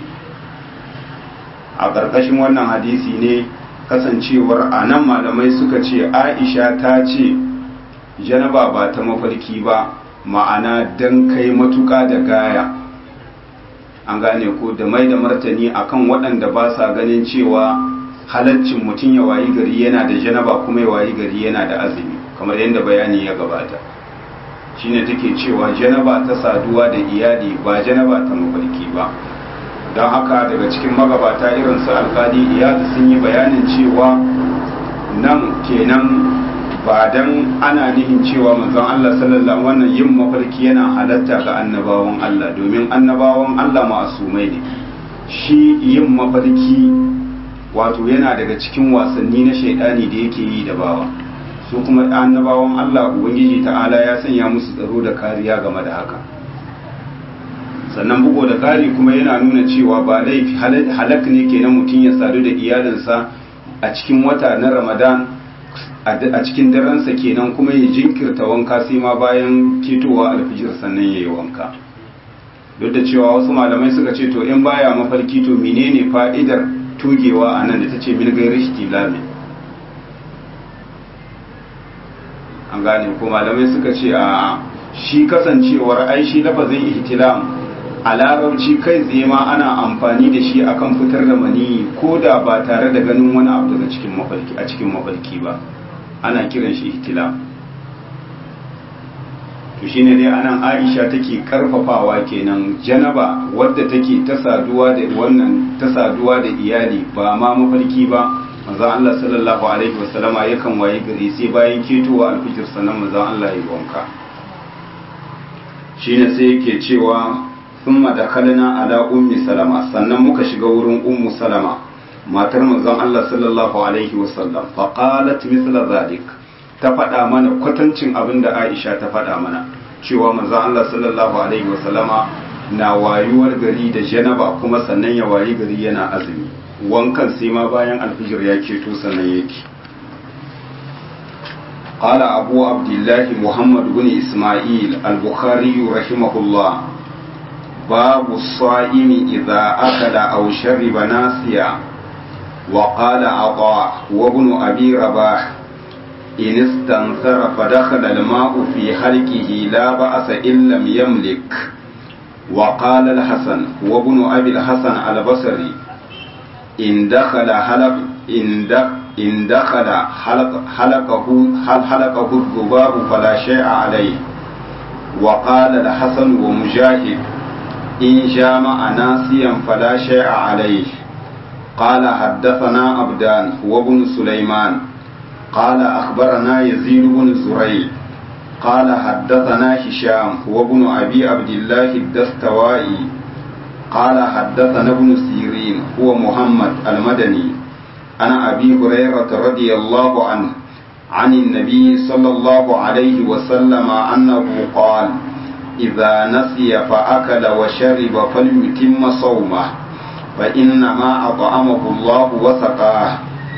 a ƙarƙashin wannan hadisi ne kasancewar a nan malamai suka ce aisha ta ce janaba ba ta mafarki ba ma'ana don kai matuƙa da gaya an gane ko da mai da martani akan waɗanda ba sa ganin cewa halaccin mutum ya wayi gari yana da janaba kuma ya wayi gari yana da azumi kamar yadda bayani ya gabata shine take cewa janaba ta saduwa da iyali ba janaba ta mafarki ba don haka daga cikin magabata irin su alkali iyadu sun yi bayanin cewa nan kenan ba dan ana nihin cewa manzon Allah sallallahu wannan yin mafarki yana halatta ga annabawan Allah domin annabawan Allah ma'asumai ne shi yin mafarki wato yana daga cikin wasanni na shaidani da yake yi da bawa su kuma annabawan Allah ubangiji ta'ala ya sanya musu tsaro da kariya game da haka sannan bugo da kari kuma yana nuna cewa ba laifi halak ne kenan mutum ya sadu da iyalinsa a cikin wata na ramadan a cikin daransa kenan kuma ya jinkirta wanka sai ma bayan ketowa alfijir sannan ya yi wanka duk da cewa wasu malamai suka ce to in baya mafarki to menene fa'idar tugewa a nan da ta ce min gairi shi an gane ko malamai suka ce a shi kasancewar ai shi lafazin ihtilam a larabci kai tsaye ma ana amfani da shi akan fitar da maniyi ko da ba tare da ganin wani abu daga cikin mafarki a cikin mafarki ba ana kiran shi ihtilam to shine dai anan Aisha take karfafawa kenan janaba wadda take ta saduwa da wannan ta saduwa da iyali ba ma mafarki ba manzon Allah sallallahu alaihi wasallama yakan waye gari sai bayan ketowa alfijir sannan manzon Allah ya wanka shine sai yake cewa thumma dakalna ala ummi salama sannan muka shiga wurin ummu salama matar manzon Allah sallallahu alaihi wasallam fa qalat mithla zalik ta faɗa mana kwatancin abin da Aisha ta faɗa mana cewa manzon Allah sallallahu alaihi wasallama na wayuwar gari da janaba kuma sannan ya wayi gari yana azumi wankan sai ma bayan alfijir ya keto sannan yake قال أبو عبد الله محمد بن إسماعيل البخاري رحمه الله باب الصائم إذا أكل أو شرب ناسيا وقال عطاء وابن أبي رباح إن استنثر فدخل الماء في حلقه لا بأس إن لم يملك وقال الحسن وابن أبي الحسن البصري إن دخل حلق إن دخل إن دخل حلق حلقه حلقه الذباب فلا شيء عليه وقال الحسن ومجاهد إن جامع ناسيا فلا شيء عليه قال حدثنا عبدان وابن سليمان قال أخبرنا يزيد بن زريع قال حدثنا هشام وابن أبي عبد الله الدستوائي قال حدثنا ابن سيرين هو محمد المدني عن أبي هريرة رضي الله عنه عن النبي صلى الله عليه وسلم أنه قال إذا نسي فأكل وشرب فليتم صومه فإنما أطعمه الله وسقاه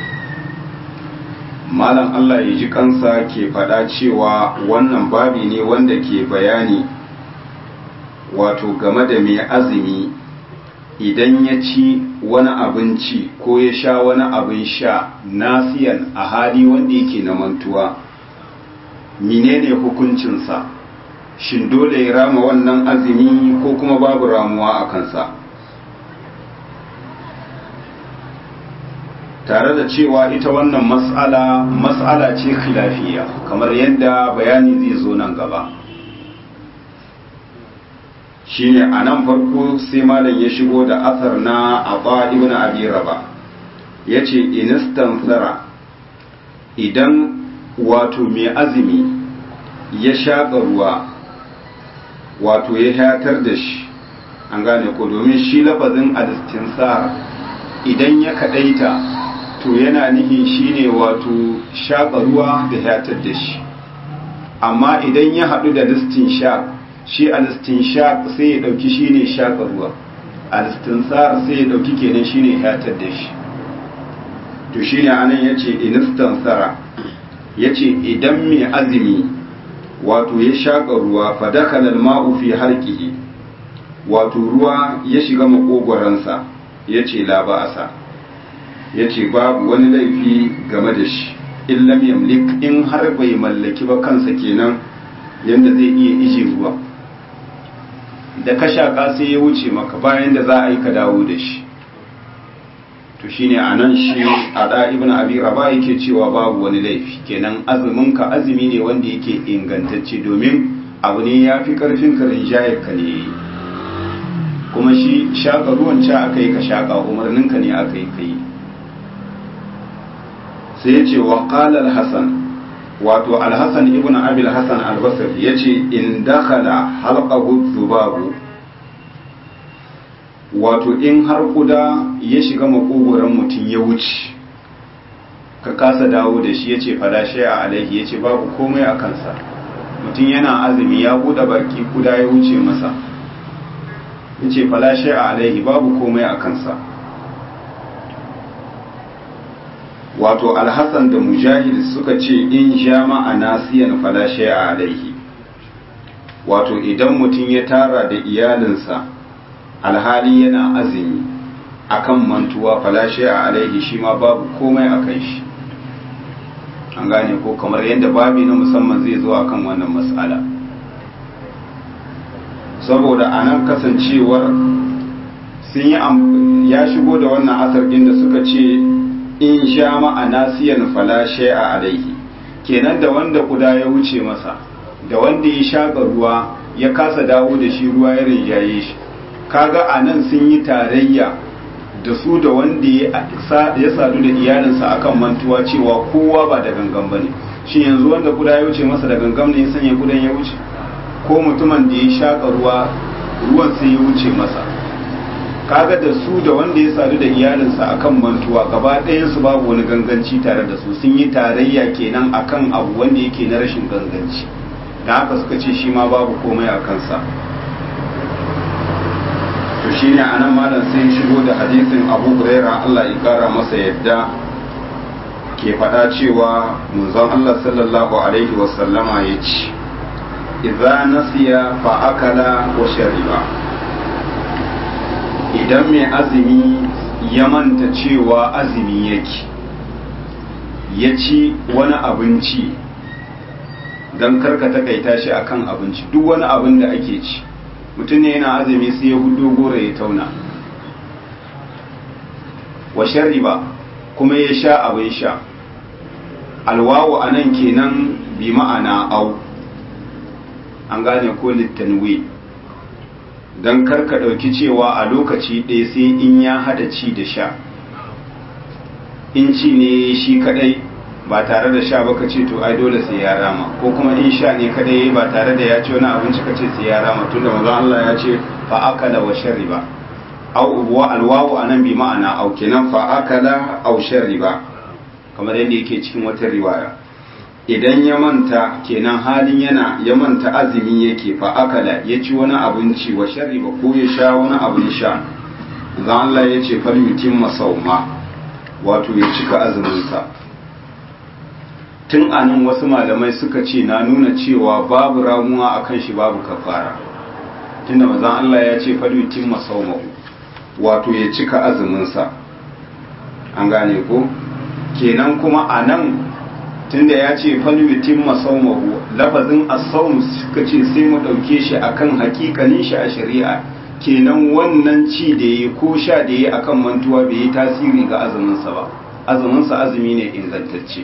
malam Allah ya ji kansa ke faɗa cewa wannan babi ne wanda ke bayani wato game da mai azumi idan ya ci wani abinci ko ya sha wani abin sha nasiyan a hali wanda yake na mantuwa menene hukuncinsa shin dole ya rama wannan azumi ko kuma babu ramuwa a kansa tare da cewa ita wannan mas'ala mas'ala ce khilafiya kamar yadda bayani zai zo nan gaba shine a nan farko sai malam ya shigo da asar na aba ibn abi raba ya ce inistansara idan wato mai azumi ya shaƙa ruwa wato ya hatar da shi an gane ko domin shi lafazin alistinsar idan ya kaɗaita to yana nihin shine wato shaƙa ruwa da hatar da shi amma idan ya haɗu da listin shaƙ shi alistin shaƙ sai ya ɗauki shi ne shaƙa ruwa alistin tsar sai ya ɗauki kenan shi ne hatar da shi to shi ne anan ya ce inistan tsara ya ce idan mai azumi wato ya shaƙa ruwa fadakalar ma'u fi harkihi wato ruwa ya shiga maƙogwaransa ya ce laba'asa ya ce babu wani laifi game da shi in lam yamlik in har bai mallaki ba kansa kenan yadda zai iya ije ruwa da ka shaƙa sai ya wuce maka bayan da za a yi ka dawo da shi to shine a nan shi a da ibn abi raba yake cewa babu wani laifi kenan azumin ka azumi ne wanda yake ingantacce domin abu ne ya fi karfin ka rinjayar ka ne kuma shi shaƙa ruwan ca aka yi ka shaƙa umarninka ne aka yi ka yi sai ya ce wa ƙalar hassan wato alhassan ibn abil hassan albasar ya ce in dakala halƙahu zubabu wato in har kuda ya shiga makogoron mutum ya wuce ka kasa dawo da shi ya ce fada a alaihi ya ce babu komai a kansa mutum yana azumi ya buɗe baki kuda ya wuce masa ya ce fada a alaihi babu komai a kansa wato alhassan da mujahid suka ce in jama'a nasiyan fada a alaihi wato idan mutum ya tara da iyalinsa alhali yana azumi akan mantuwa falashe a alaihi shi ma babu komai a kan shi an gane ko kamar yadda babi na musamman zai zo akan wannan matsala saboda a nan kasancewar sun yi ya shigo da wannan asar da suka ce in sha ma'ana siyan falashe a alaihi kenan da wanda kuda ya wuce masa da wanda ya shaƙa ruwa ya kasa dawo da shi ruwa ya rinjaye shi kaga a nan sun yi tarayya da su da wanda ya sadu da iyalinsa akan mantuwa cewa kowa ba da gangan ba ne shi yanzu wanda kuda ya wuce masa da gangan ne ya sanya kudan ya wuce ko mutumin da ya shaƙa ruwa ruwan sai ya wuce masa kaga da su da wanda ya sadu da iyalinsa akan mantuwa gaba ɗayansu babu wani ganganci tare da su sun yi tarayya kenan akan abu wanda yake na rashin ganganci da haka suka ce shi ma babu komai a kansa to shi ne anan malam sai shigo da hadisin abu huraira allah ya kara masa yadda ke faɗa cewa munzon allah sallallahu alaihi wasallama ya ce idza nasiya fa akala wa shariba idan mai azumi ya manta cewa azumi yake ya ci wani abinci don karka takaita shi akan abinci duk wani abin da ake ci mutum ne yana azumi sai ya hudu gora ya tauna wa shariba kuma ya sha abin sha alwawu a nan kenan bi ma'ana au an gane ko littanwi don karka ɗauki cewa a lokaci ɗaya sai in ya haɗa ci da sha in ci ne shi kaɗai ba tare da sha ba ka ce to ai dole sai ya rama ko kuma in sha ne kadai ba tare da ya ci wani abinci ka ce sai ya rama tunda manzon Allah ya ce fa akala wa shariba au wa alwawu anan bi ma'ana au kenan fa akala au shariba kamar yadda yake cikin wata riwaya idan ya manta kenan halin yana ya manta azumi yake fa akala ya ci wani abinci wa shariba ko ya sha wani abin sha manzon Allah ya ce fal yutimma sauma wato ya cika azumin sa tun anan wasu malamai suka ce na nuna cewa babu ramuwa a kan shi babu kafara tunda mazan Allah ya ce falutin masaumahu wato ya cika azuminsa an gane ko kenan kuma a nan tunda ya ce falutin masaumahu lafazin asaum suka ce sai mu ɗauke shi akan hakikanin shi a shari'a kenan wannan ci da ya ko sha da ya akan mantuwa bai yi tasiri ga azuminsa ba azuminsa azumi ne ingantacce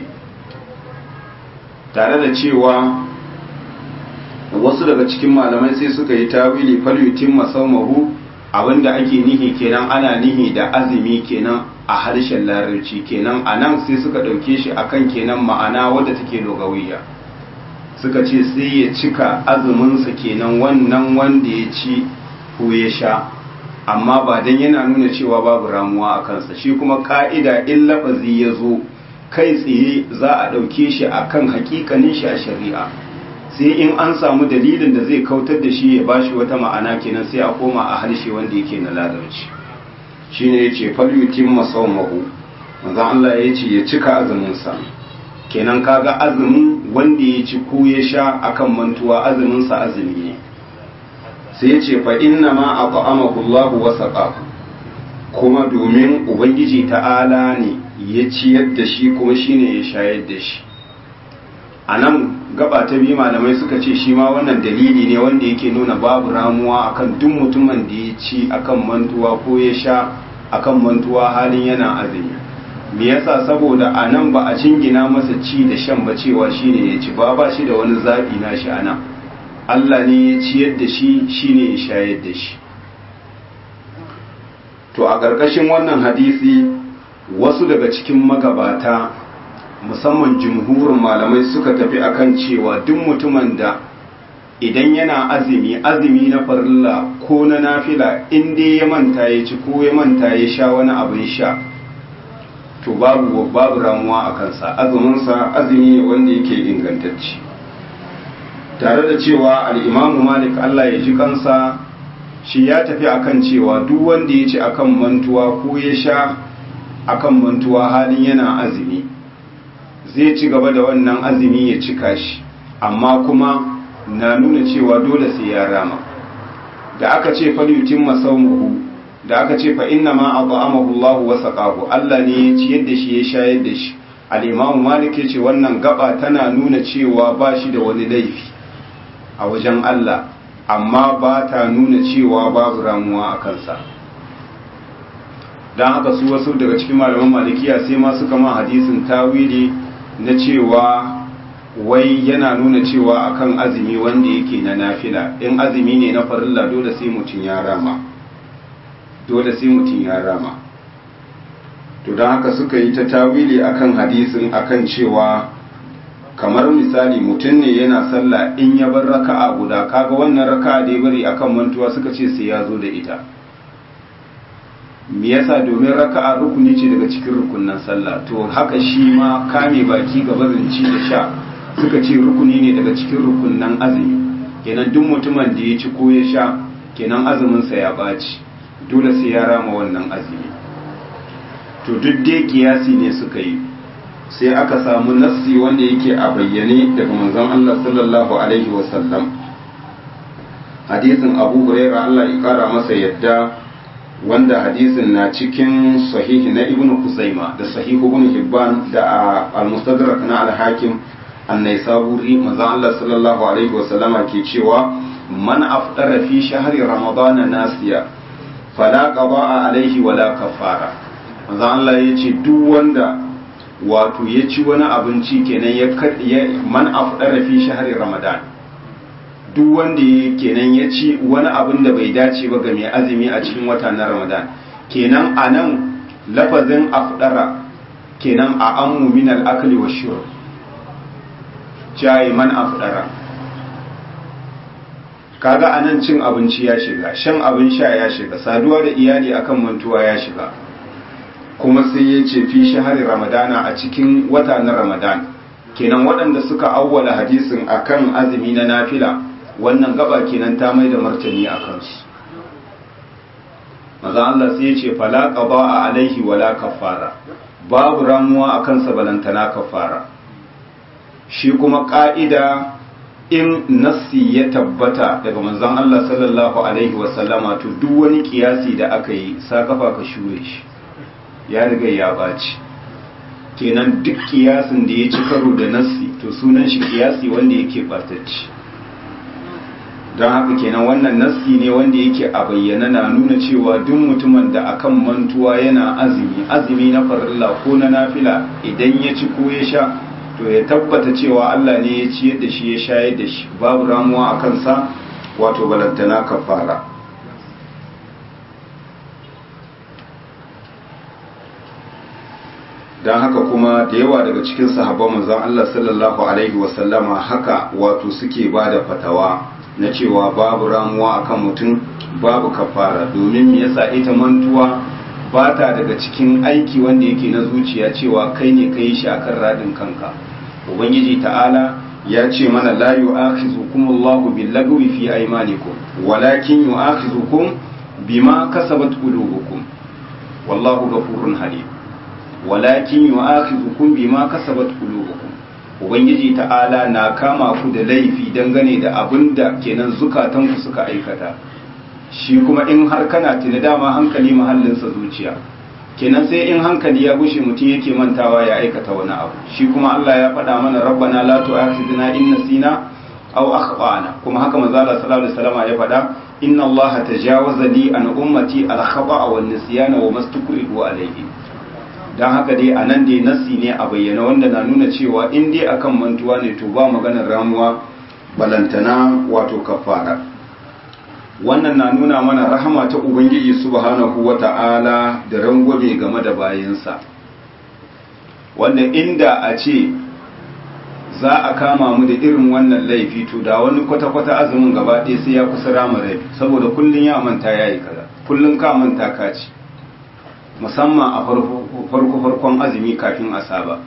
tare da cewa wasu daga cikin malamai sai suka yi tawili falyutin masaumahu abinda ake nihi kenan ana nihi da azumi kenan a harshen larabci kenan a nan sai suka ɗauke shi akan kenan ma'ana wadda take dogawiya suka ce sai ya cika azuminsa kenan wannan wanda ya ci ko ya sha amma ba don yana nuna cewa babu ramuwa a kansa shi kuma ka'ida in lafazi ya zo kai tsaye za a ɗauke shi a kan hakikanin shi a shari'a sai in an samu dalilin da zai kautar da shi ya ba shi wata ma'ana kenan sai a koma a harshe wanda yake na larabci shi ne ya ce falyutin masaumahu manzan Allah ya ce ya cika azuminsa kenan kaga azumin wanda ya ci ko ya sha akan mantuwa azuminsa azumi ne sai ya ce fa inna ma at'amahu Allah wa saqahu kuma domin ubangiji ta'ala ne ya ciyar da shi kuma shine ya shayar da shi a nan gaba ta biyu malamai suka ce shi ma wannan dalili ne wanda yake nuna babu ramuwa akan duk mutumin da ya ci akan mantuwa ko ya sha akan mantuwa halin yana azumi me yasa saboda a nan ba a cingina masa ci da shan ba cewa shine ya ci ba ba shi da wani zaɓi na shi a nan Allah ne ya ciyar da shi shine ya shayar da shi to a ƙarƙashin wannan hadisi wasu daga cikin magabata musamman jumhurin malamai suka tafi akan cewa duk mutumin da idan yana azumi azumi na farilla ko na nafila in dai ya manta ya ci ko ya manta ya sha wani abin sha to babu babu ramuwa a kansa azuminsa azumi ne wanda yake ingantacci tare da cewa al'imamu malik allah ya ji kansa shi ya tafi akan cewa duk wanda ya ci akan mantuwa ko ya sha akan mantuwa halin yana azumi zai ci gaba da wannan azumi ya cika shi amma kuma na nuna cewa dole sai ya rama da aka ce falyutin masaumahu da aka ce fa inna ma at'amahu Allah wa saqahu Allah ne ya ci yadda shi ya shayar da shi al-Imam Malik yace wannan gaba tana nuna cewa ba shi da wani laifi a wajen Allah amma ba ta nuna cewa babu ramuwa a kansa don haka su wasu daga cikin malaman malikiya sai ma suka ma hadisin tawili na cewa wai yana nuna cewa akan azumi wanda yake na nafila in azumi ne na farilla dole sai mutum ya rama dole sai mutum ya rama to don haka suka yi ta tawili akan hadisin akan cewa kamar misali mutum ne yana sallah in ya bar raka'a guda kaga wannan raka'a da ya bari akan mantuwa suka ce sai ya zo da ita me yasa domin raka'a rukuni ce daga cikin rukunnan sallah to haka shi ma kame baki ga barinci da sha suka ce rukuni ne daga cikin rukunnan azumi kenan duk mutumin da ya ci ko ya sha kenan azumin sa ya baci dole sai ya rama wannan azumi to duk dai kiyasi ne suka yi sai aka samu nassi wanda yake a bayyane daga manzon Allah sallallahu alaihi wasallam hadisin Abu Hurairah Allah ya kara masa yadda wanda hadisin na cikin sahihi na Ibn Kuzaima da sahihu Ibn Hibban da al-Mustadrak na al-Hakim an-Naisaburi manzon Allah sallallahu alaihi wasallama ke cewa man afdara fi shahri ramadana nasiya fala qada'a alaihi wala kafara manzon Allah yace duk wanda wato ya ci wani abinci kenan ya man afdara fi shahri ramadan duk wanda ya kenan ya ci wani abin da bai dace ba ga mai azumi a cikin wata na ramadan kenan a nan lafazin afdara kenan a ammu min al-akli wa shurb jayi man afdara kaga anan cin abinci ya shiga shan abin sha ya shiga saduwa da iyali akan mantuwa ya shiga kuma sai ya ce fi shahari ramadana a cikin wata na ramadan kenan waɗanda suka awwala hadisin akan azumi na nafila wannan gaba kenan ta mai da martani a kansu maza Allah sai ya ce fala qada a alaihi wala kafara babu ramuwa a kansa balantana kafara shi kuma ka'ida in nassi ya tabbata daga manzon Allah sallallahu alaihi wasallama to duk wani kiyasi da aka yi sa kafa ka shure shi ya riga ya ɓaci kenan duk kiyasin da ya ci karo da nassi to sunan shi kiyasi wanda yake ɓatacci don haka kenan wannan nassi ne wanda yake a bayyana na nuna cewa duk mutumin da akan mantuwa yana azumi azumi na farilla ko na nafila idan ya ci ko ya sha to ya tabbata cewa Allah ne ya ciyar da shi ya shayar da shi babu ramuwa a kansa wato balantana kafara don haka kuma da yawa daga cikin sahabban manzon Allah sallallahu alaihi wasallama haka wato suke ba da fatawa na cewa babu ramuwa akan mutum babu kafara domin me yasa ita mantuwa ba ta daga cikin aiki wanda yake na zuciya cewa kai ne kai shi akan radin kanka ubangiji ta'ala ya ce mana la yu'akhizukum Allahu bil lagwi fi aymanikum walakin yu'akhizukum bima kasabat qulubukum wallahu ghafurun halim walakin yu'akhizukum bima kasabat qulubukum ubangiji ta'ala na kama ku da laifi dangane da abinda kenan zukatanku suka aikata shi kuma in har kana tuni dama hankali mahallinsa zuciya kenan sai in hankali ya gushe mutum yake mantawa ya aikata wani abu shi kuma Allah ya faɗa mana rabbana la tu'akhidna in nasina aw akhtana kuma haka manzo Allah sallallahu alaihi wasallam ya faɗa inna Allah tajawaza li an ummati al khata'a wan nisyana wa mastukrihu alayhi dan haka dai anan dai nasi ne a bayyana wanda na nuna cewa in dai akan mantuwa ne to ba maganar ramuwa balantana wato kafara wannan na nuna mana rahama ta ubangiji subhanahu wata'ala da rangwame game da bayansa wanda inda a ce za a kama mu da irin wannan laifi to da wani kwata-kwata azumin gaba ɗaya sai ya kusa rama rai saboda kullum ya manta ya yi kaza kullum ka manta ka ci musamman a farko-farkon azumi kafin a saba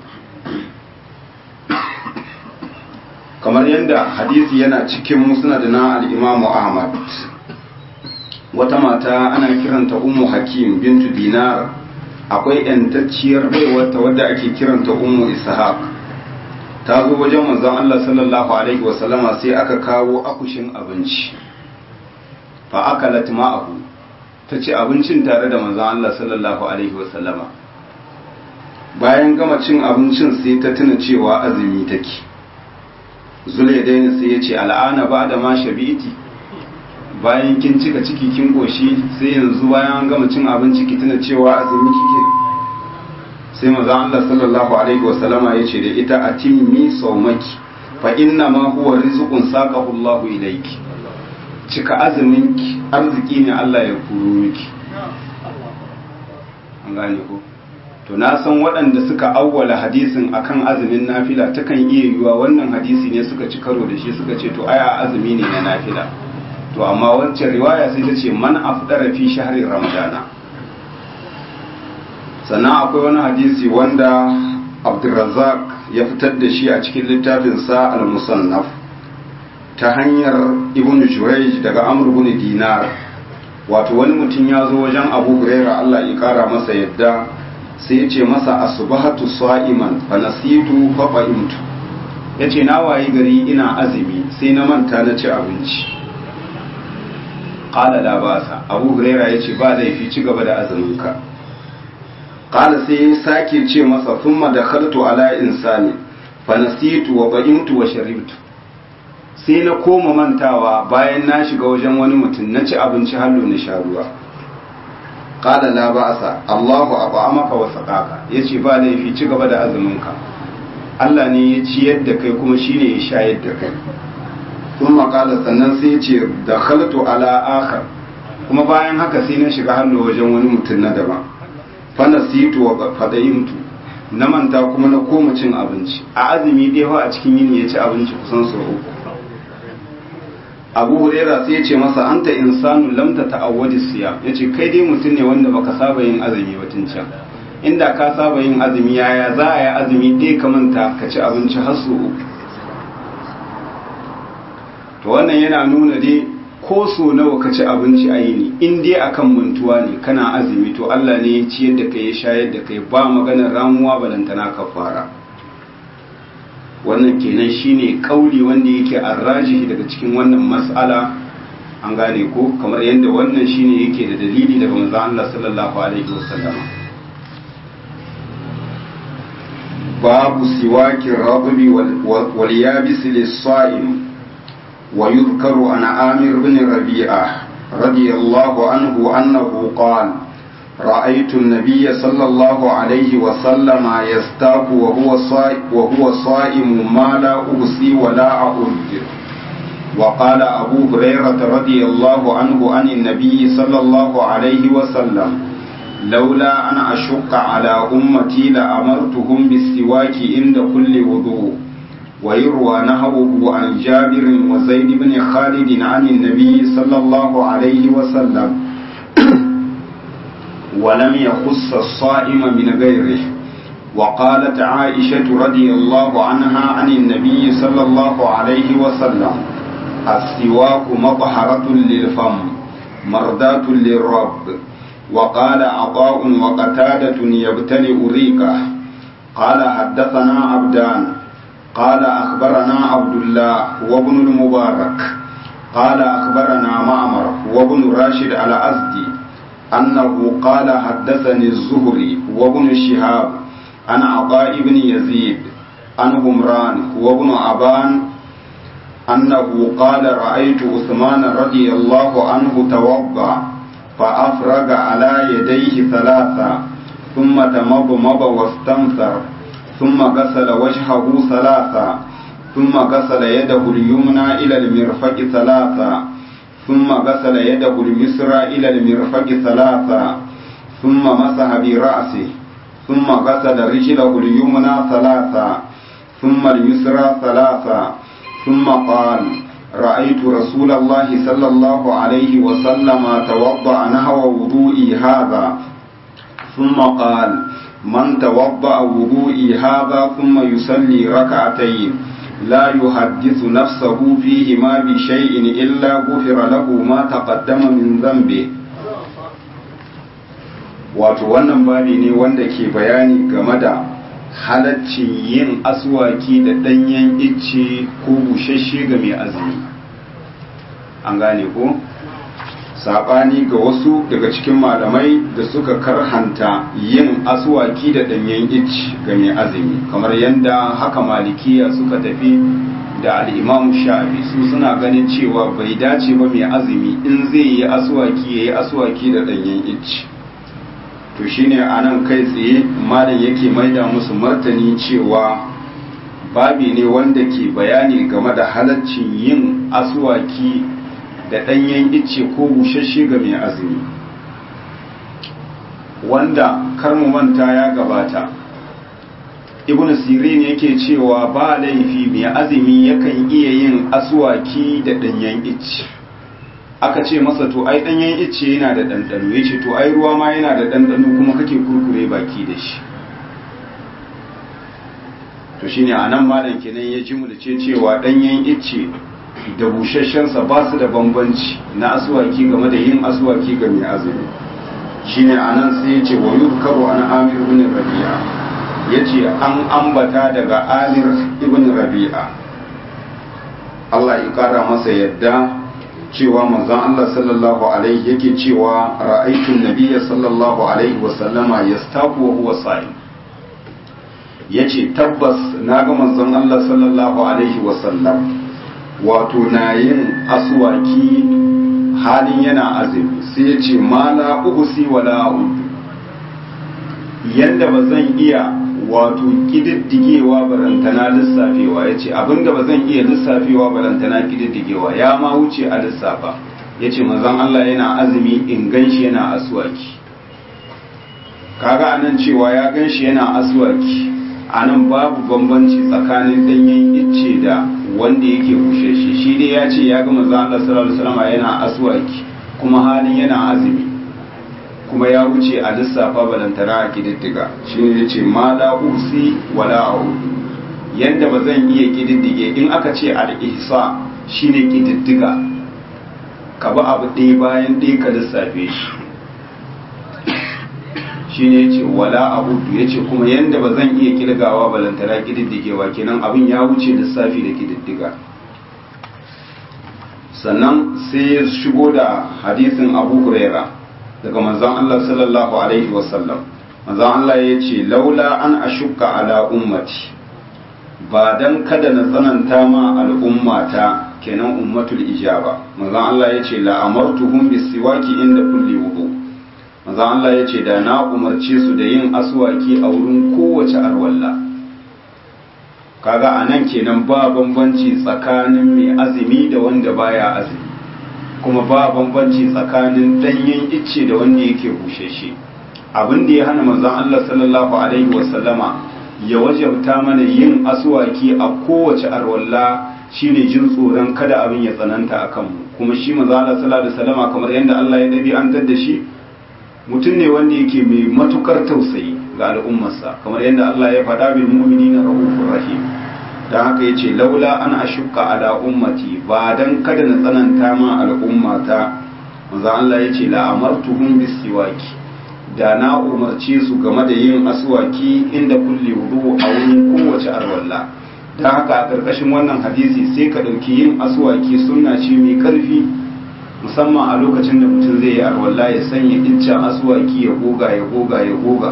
kamar yadda hadisi yana cikin musnad na al-imamu ahmad wata mata ana kiranta ummu hakim bintu dinar akwai yantacciyar baiwarta wadda ake kiranta ummu ishaq ta zo wajen manzon Allah sallallahu alaihi wasallama sai aka kawo akushin abinci fa akalat ma'ahu ta ci abincin tare da manzon Allah sallallahu alaihi wasallama bayan gama cin abincin sai ta tuna cewa azumi take zulaidain sai ya ce al'ana ba da ma shabiti bayan kin cika ciki kin goshi sai yanzu bayan gama cin abinci ki tuna cewa azumi kike sai maza Allah sallallahu alaihi wa sallama yace da ita atimmi saumaki fa inna ma huwa rizqun saqahu Allah ilayki cika azumin ki arziki ne Allah ya kuro miki an gane ko to na san waɗanda suka awwala hadisin akan azumin nafila takan iya yiwuwa wannan hadisi ne suka ci karo da shi suka ce to aya azumi ne na nafila to amma wancan riwaya sai ta ce man afdara fi shahri ramadana sannan akwai wani hadisi wanda abdurrazzaq ya fitar da shi a cikin littafinsa al-musannaf ta hanyar ibn jurayj daga amr ibn dinar wato wani mutum ya zo wajen abu huraira Allah ya kara masa yadda sai ya ce masa asbahatu sa'iman fa nasitu fa fa'imtu yace na wayi gari ina azumi sai na manta na ci abinci qala la basa abu huraira yace ba laifi ci gaba da azuminka qala sai ya sake ce masa thumma dakhaltu ala insani fa nasitu wa fa'imtu wa sharibtu sai na koma mantawa bayan na shiga wajen wani mutum na ci abinci hallo na sha ruwa qala la ba'sa Allahu at'amaka wa saqaka yace ba laifi ci gaba da azuminka Allah ne ya ciyar da kai kuma shine ya shayar da kai kuma qala sannan sai yace dakhaltu ala akhar kuma bayan haka sai na shiga hallo wajen wani mutum na daban fa nasitu wa fadayimtu na manta kuma na koma cin abinci a azumi ɗaya a cikin yini ya ci abinci kusan sau uku abu huraira sai ya ce masa anta insanu lam ta ta'awwadi siya ya ce kai dai mutum ne wanda baka saba yin azumi batun can inda ka saba yin azumi yaya za a yi azumi dai ka manta ka ci abinci har su uku to wannan yana nuna dai ko so nawa ka ci abinci a yini in dai akan mantuwa ne kana azumi to Allah ne ya ciyar da kai ya shayar da kai ba maganar ramuwa balantana kafara wannan kenan shine kauli wanda yake arrajihi daga cikin wannan mas'ala an gane ko kamar yadda wannan shine yake da dalili daga manzon Allah sallallahu alaihi wasallam babu siwaki radbi wal yabis lis-sa'im wa yuzkaru an Amir bin Rabi'ah radiyallahu anhu annahu qala رأيت النبي صلى الله عليه وسلم يستاق وهو صائم, وهو صائم ما لا أبصي ولا أعد وقال أبو هريرة رضي الله عنه عن النبي صلى الله عليه وسلم لولا أن أشق على أمتي لأمرتهم بالسواك عند كل وضوء ويروى نهوه عن جابر وزيد بن خالد عن النبي صلى الله عليه وسلم ولم يخص الصائم من غيره وقالت عائشة رضي الله عنها عن النبي صلى الله عليه وسلم السواك مطهرة للفم مرداة للرب وقال عطاء وقتادة يبتلئ ريقه قال حدثنا عبدان قال أخبرنا عبد الله وابن المبارك قال أخبرنا معمر وابن راشد على أزدي أنه قال حدثني الزهري وابن شهاب عن عطاء بن يزيد عن همران وابن أبان أنه قال رأيت عثمان رضي الله عنه توضأ فأفرغ على يديه ثلاثة ثم تمضمض واستنثر ثم غسل وجهه ثلاثة ثم غسل يده اليمنى إلى المرفق ثلاثة ثم غسل يده اليسرى إلى المرفق ثلاثا ثم مسح برأسه ثم غسل رجله اليمنى ثلاثا ثم اليسرى ثلاثا ثم قال رأيت رسول الله صلى الله عليه وسلم توضأ نحو وضوئي هذا ثم قال من توضأ وضوئي هذا ثم يصلي ركعتين لا يحدث نفسه فيهما بشيء إلا غفر له ما تقدم من ذنبه wato wannan babi ne wanda ke bayani game da halaccin yin aswaki da ɗanyen icce ko bushashe ga mai azumi an gane ko saɓani ga wasu daga cikin malamai da suka karhanta yin aswaki da ɗanyen icce ga mai azumi kamar yadda haka malikiya suka tafi da al'imamu sha'abi su suna ganin cewa bai dace ba mai azumi in zai yi aswaki ya yi aswaki da ɗanyen icce to shine a nan kai tsaye malam yake maida musu martani cewa babi ne wanda ke bayani game da halaccin yin aswaki da ɗanyen icce ko bushashe ga mai azumi wanda karmu manta ya gabata ibn sirin yake cewa ba laifi mai azumi yakan iya yin aswaki da ɗanyen icce aka ce masa to ai danyen icce yana da ɗanɗano ya ce to ai ruwa ma yana da ɗanɗano kuma kake kurkure baki da shi to shine a nan malam kenan ya ji ce cewa ɗanyen icce da busasshensa ba su da bambanci na asuwaki game da yin asuwaki ga mai azumi shine a nan sai ya ce wa yuzkaru an amir ibn rabi'a ya ce an ambata daga amir ibn rabi'a Allah ya kara masa yadda cewa manzon Allah sallallahu alaihi yake cewa ra'aytu nabiyya sallallahu alaihi wa sallama yastaku wa huwa sa'im yace tabbas naga manzon Allah sallallahu alaihi wa sallam wato na yin aswaki halin yana azumi sai yace mala uhsi wala udu yanda bazan iya wato kididdigewa barantana lissafewa ya ce abinda ba zan iya lissafewa barantana kididdigewa ya ma wuce a lissafa ya ce mazan Allah yana azumi in ganshi yana aswaki kaga anan cewa ya ganshi yana aswaki anan babu bambanci tsakanin danyen icce da wanda yake bushe shi shi dai ya ce ya ga mazan Allah sallallahu alaihi wasallam yana aswaki kuma halin yana azumi kuma ya wuce a lissafa balantana a kididdiga shi ne ya ce ma la usi wala a'udu yadda ba zan iya kididdige in aka ce al-ihsa shine kididdiga ka ba abu ɗaya bayan ɗaya ka lissafe shi shi ne ya ce wala a'udu ya ce kuma yadda ba zan iya kilgawa balantana kididdigewa kenan abin ya wuce lissafi da kididdiga sannan sai ya shigo da hadisin abu huraira daga manzon Allah sallallahu alaihi wasallam manzon Allah ya ce laula an ashukka ala ummati ba dan kada na tsananta ma al'ummata kenan ummatul ijaba manzon Allah ya ce la amartuhum bisiwaki inda kulli wudu manzon Allah ya ce da na umarce su da yin aswaki a wurin kowace arwalla kaga anan kenan ba bambanci tsakanin mai azumi da wanda baya azumi kuma ba bambanci tsakanin danyen icce da wanda yake busheshe abin da ya hana manzon Allah sallallahu alaihi wasallama ya wajabta mana yin aswaki a kowace arwalla shine jin tsoron kada abin ya tsananta a kanmu kuma shi manzon Allah sallallahu alaihi wasallama kamar yadda Allah ya dabi an da shi mutum ne wanda yake mai matukar tausayi ga al'ummarsa kamar yadda Allah ya faɗa bil mu'minina rahufur rahim don haka ya ce laula an ashukka ala ummati ba dan kada na tsananta ma al'ummata manzo Allah ya ce la amartuhum bisiwaki da na umarce su game da yin aswaki inda kulli wudu a wurin kowace arwalla don haka a ƙarƙashin wannan hadisi sai ka ɗauki yin aswaki sunna ce mai ƙarfi musamman a lokacin da mutum zai yi arwalla ya sanya iccen aswaki ya goga ya goga ya goga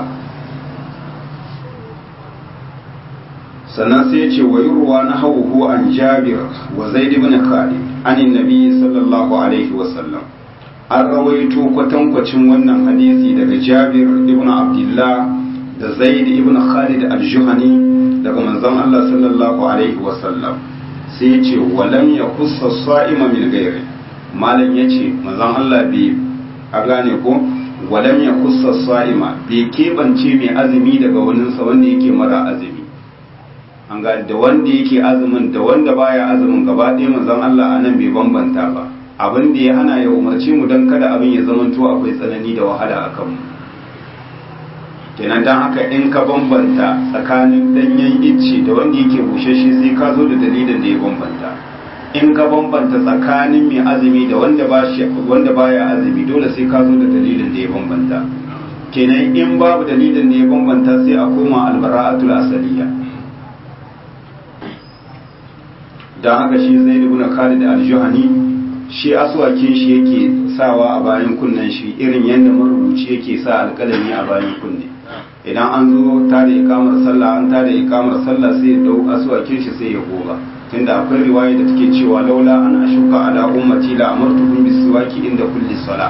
sannan sai ya ce wa ruwa na hauhu an jabir wa zaid ibn khalid anin nabi sallallahu alaihi wa sallam an rawaito kwatankwacin wannan hadisi daga jabir ibn abdullah da zaid ibn khalid al-juhani daga manzon Allah sallallahu alaihi wa sallam sai ya ce walam yakussa sa'ima min ghairi malam ya ce manzon Allah bai a gane ko walam ya kusa sa'ima bai keɓance mai azumi daga waninsa wanda yake mara azumi an ga da wanda yake azumin da wanda baya azumin gaba ɗaya manzon Allah anan bai bambanta ba abin da ya hana ya umarce mu don kada abin ya zamanto akwai tsanani da wahala a kanmu kenan don haka in ka bambanta tsakanin danyen icce da wanda yake bushashe sai ka zo da dalilin da ya bambanta in ka bambanta tsakanin mai azumi da wanda ba wanda baya azumi dole sai ka zo da dalilin da ya bambanta kenan in babu dalilin da ya bambanta sai a koma albara'atul asaliya don haka shi zai ibn Khalid al-Juhani shi aswakin shi yake sawa a bayan kunnen shi irin yadda marubuci yake sa alƙalami a bayan kunne idan an zo ta da ikamar sallah an ta da ikamar sallah sai ya dau aswakin shi sai ya goga tunda akwai riwaya da take cewa laula an ashuka ala ummati la amartuhum bisiwaki inda kulli salah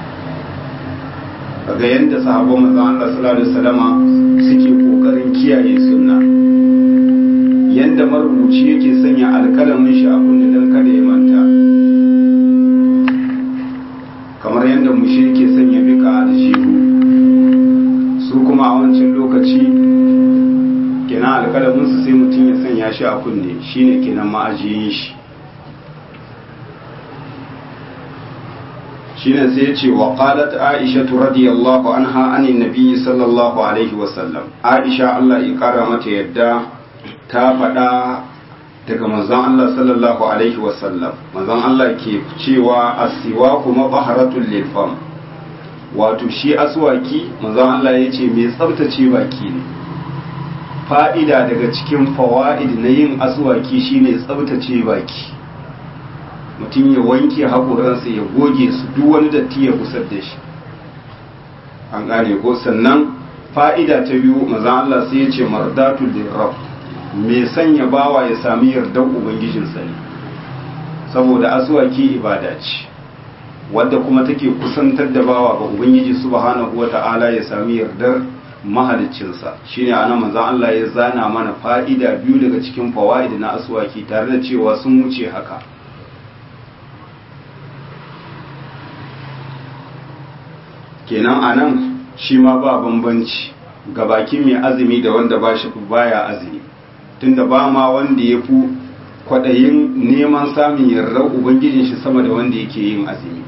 kaga yadda sahabban manzon Allah sallallahu alaihi wasallama suke kokarin kiyaye sunna yadda marubuci yake sanya alƙalamin shi a kunne don kada ya manta kamar yadda mushe yake sanya bika a aljihu su kuma a wancan lokaci kenan alƙalamin su sai mutum ya sanya shi a kunne shine kenan ma'ajiyin shi shine sai ya ce wa qalat aisha radiyallahu anha anin nabi sallallahu alaihi wasallam aisha Allah ya kara mata yadda ta faɗa daga manzon Allah sallallahu alaihi wasallam manzon Allah ke cewa asiwa kuma baharatul lilfam wato shi aswaki manzon Allah ya ce mai tsabtace baki ne fa'ida daga cikin fawa'id na yin aswaki shine tsabtace baki mutum ya wanke haƙoransa ya goge su duk wani datti ya kusar da shi an gane ko sannan fa'ida ta biyu manzon Allah sai ya ce mardatul lirrab mai sanya bawa ya sami yardar ubangijinsa ne saboda asuwaki ibada ce wadda kuma take kusantar da bawa ga ubangiji subhanahu wata'ala ya sami yardar mahaliccinsa shine ana manzon Allah ya zana mana fa'ida biyu daga cikin fawaid na asuwaki tare da cewa sun wuce haka kenan anan shi ma ba bambanci ga bakin mai azumi da wanda ba shi baya azumi tunda ba ma wanda ya fi kwaɗayin neman samun yardar ubangijin shi sama da wanda yake yin azumi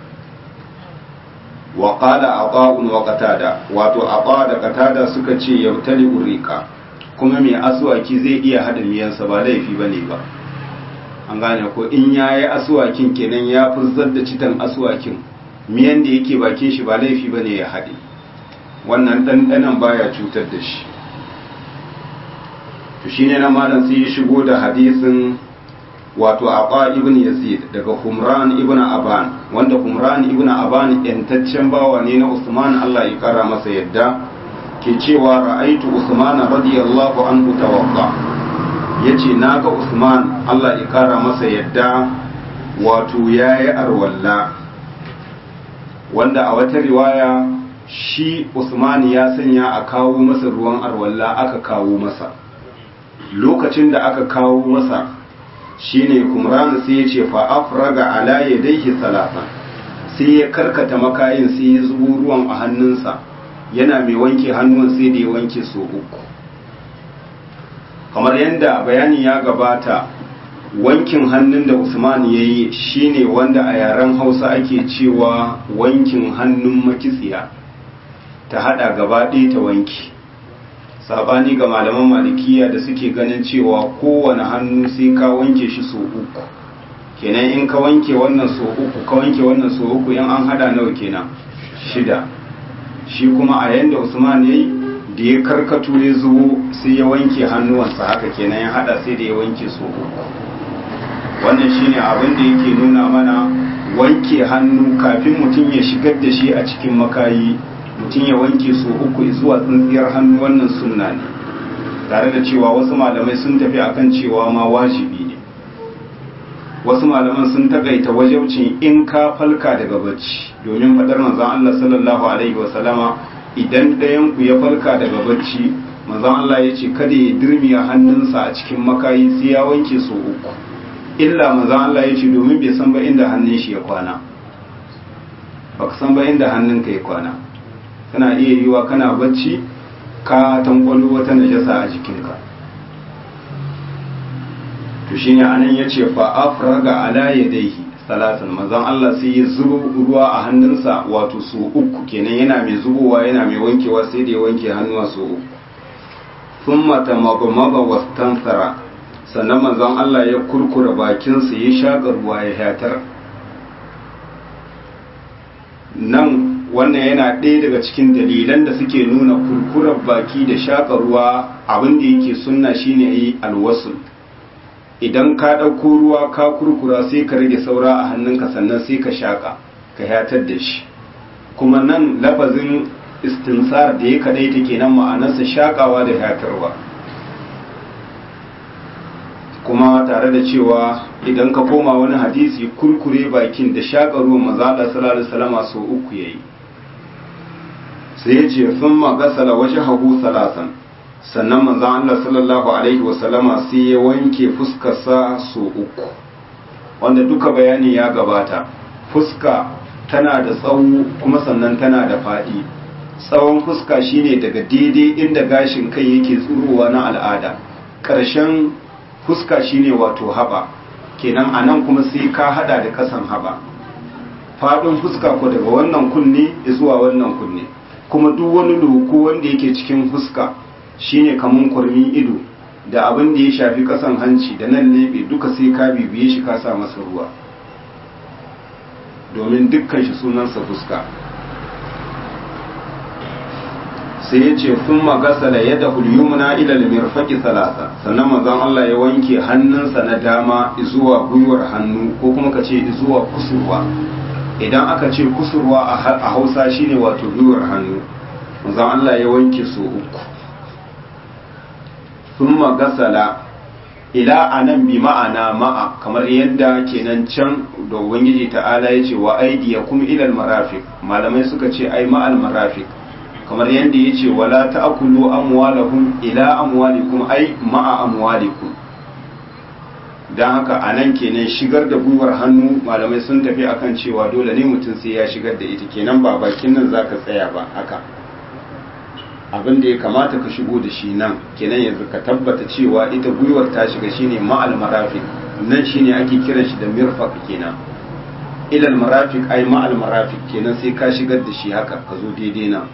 wa qala aqa'un wa qatada wato aqa da qatada suka ce yautali urika kuma mai aswaki zai iya hada miyansa ba laifi bane ba an gane ko in yayi aswakin kenan ya furzar da citan aswakin miyan da yake bakin shi ba laifi bane ya hade wannan ɗanɗanan baya cutar da shi to shine na malam sai ya shigo da hadisin wato aqa ibn yazid daga humran ibn aban wanda humran ibn aban yantaccen bawa ne na usman Allah ya kara masa yadda ke cewa ra'aitu usman radiyallahu anhu tawaffa yace naga usman Allah ya kara masa yadda wato yayi arwalla wanda a wata riwaya shi usman ya sanya a kawo masa ruwan arwalla aka kawo masa lokacin da aka kawo masa shine kumran sai ya ce fa afraga ala yadayhi salatan sai ya karkata makayin sai ya zubo ruwan a hannunsa yana mai wanke hannun sai da ya wanke so uku kamar yadda bayani ya gabata wankin hannun da usman ya yi shine wanda a yaren hausa ake cewa wankin hannun makitsiya ta hada gaba ɗaya ta wanki sabani ga malaman malikiya da suke ganin cewa kowane hannu sai ka wanke shi so uku kenan in ka wanke wannan so uku ka wanke wannan so uku in an hada nawa kenan shida shi kuma a yanda usman yayi da ya karkato ya zubo sai ya wanke hannuwansa haka kenan ya hada sai da ya wanke so uku wannan shine abin da yake nuna mana wanke hannu kafin mutum ya shigar da shi a cikin makayi mutum ya wanke su uku zuwa tsintsiyar hannu wannan sunna ne tare da cewa wasu malamai sun tafi akan cewa ma wajibi ne wasu malaman sun takaita wajaucin in ka falka daga bacci domin fadar manzon Allah sallallahu alaihi wasallama idan ɗayan ku ya falka daga bacci manzon Allah ya ce kada ya dirmiya hannunsa a cikin makayi sai ya wanke su uku illa manzon Allah ya ce domin bai san ba inda hannun shi ya kwana baka san ba inda hannunka ya kwana kana iya yiwa kana bacci ka tankwalo wata najasa a jikinka to shine anan yace fa afraga ala yadayhi salasan manzon Allah sai ya zubo ruwa a hannunsa wato su uku kenan yana mai zubowa yana mai wankewa sai da ya wanke hannuwa su uku thumma tamagmaba wastansara sannan manzon Allah ya kurkura bakinsa ya shaƙa ruwa ya hatar nan wannan yana ɗaya daga cikin dalilan da suke nuna kurkurar baki da shaƙa ruwa abin da yake sunna shine yi alwasul idan ka ɗauko ruwa ka kurkura sai ka rage saura a hannunka sannan sai ka shaƙa ka hatar da shi kuma nan lafazin istinsar da ya kaɗai take nan ma'anarsa shaƙawa da hatarwa kuma tare da cewa idan ka koma wani hadisi kurkure bakin da shaƙa ruwan mazaɗa sallallahu salama sau uku ya yi sai ya ce sun magasala waje hagu salasan sannan manzan Allah sallallahu alaihi wasallama sai ya wanke fuskarsa sau uku wanda duka bayani ya gabata fuska tana da tsawo kuma sannan tana da faɗi tsawon fuska shine daga daidai inda gashin kai yake tsurowa na al'ada ƙarshen fuska shine wato haɓa kenan a nan kuma sai ka hada da ƙasan haɓa faɗin fuska ko daga wannan kunne zuwa wannan kunne kuma duk wani loko wanda yake cikin fuska shine kamun kurmin ido da abin da ya shafi ƙasan hanci da nan lebe duka sai ka bibiye shi ka sa masa ruwa domin dukkan shi sunansa fuska sai ya ce sun magasala ya da hulyumna ilal mirfaki salasa sannan manzon Allah ya wanke hannunsa na dama zuwa gwiwar hannu ko kuma ka ce zuwa kusurwa idan aka ce kusurwa a hausa shine wato gwiwar hannu manzon Allah ya wanke su uku sun magasala ila anan bi ma'ana ma'a kamar yadda kenan can da ubangiji ta'ala ya ce wa aidiyakum ilal marafiq malamai suka ce ai ma'al marafiq kamar yadda ya ce wala ta'kulu amwalahum ila amwalikum ai ma'a amwalikum dan haka anan kenan shigar da gwiwar hannu malamai sun tafi akan cewa dole ne mutum sai ya shigar da ita kenan ba bakin nan zaka tsaya ba haka abin da ya kamata ka shigo da shi nan kenan yanzu ka tabbata cewa ita gwiwar ta shiga shine ma'al marafiq nan shine ake kiran shi da mirfaq kenan ilal marafiq ai ma'al marafiq kenan sai ka shigar da shi haka ka zo daidai nan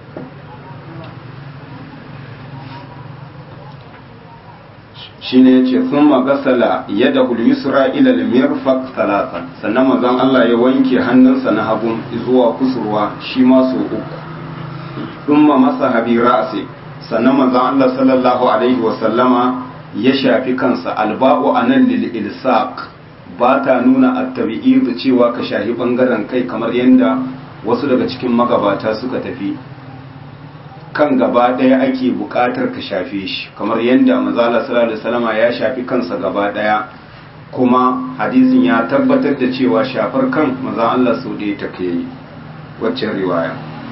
shine yace thumma gasala yadahu al-yusra ila al-mirfaq thalathan sannan manzon Allah ya wanke hannunsa na hagun zuwa kusurwa shi ma so uku thumma masaha bi ra'si sannan manzon Allah sallallahu alaihi wa sallama ya shafi kansa alba'u anan lil ilsaq ba ta nuna at-tabi'id cewa ka shahi bangaren kai kamar yanda wasu daga cikin magabata suka tafi kan gaba ɗaya ake buƙatar ka shafe shi kamar yadda mazala sallallahu alaihi wasallama ya shafi kansa gaba ɗaya kuma hadisin ya tabbatar da cewa shafar kan maza Allah sau da ta kai waccan riwaya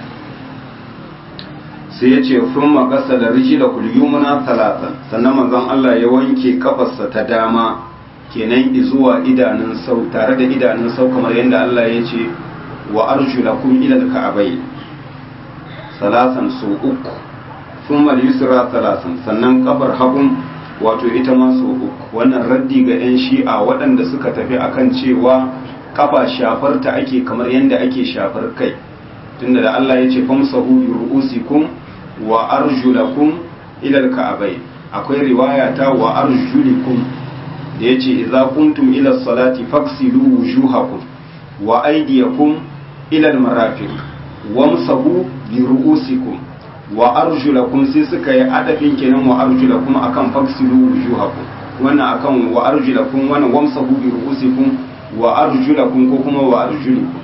sai ya ce sun makasa da riji da kulyumuna talatan sannan manzon Allah ya wanke kafarsa ta dama kenan zuwa idanun sau tare da idanun sau kamar yadda Allah ya ce wa arjulakum ila al-ka'bayn salasan su uku sun yusra salasan sannan kafar hagun wato ita ma su uku wannan raddi ga 'yan shi'a waɗanda suka tafi akan cewa kafa shafar ta ake kamar yadda ake shafar kai tunda da Allah ya ce famsahu bi ru'usikum wa arjulakum ila al-ka'bayn akwai riwaya ta wa arjulikum da yace idza kuntum ila salati faksilu wujuhakum wa aydiyakum ila al-marafiq wamsahu bi ru'usikum wa arjulakum sai suka yi adafin kenan wa arjulakum akan faksilu wujuhakum wannan akan wa arjulakum wannan wamsahu bi ru'usikum wa arjulakum ko kuma wa arjulikum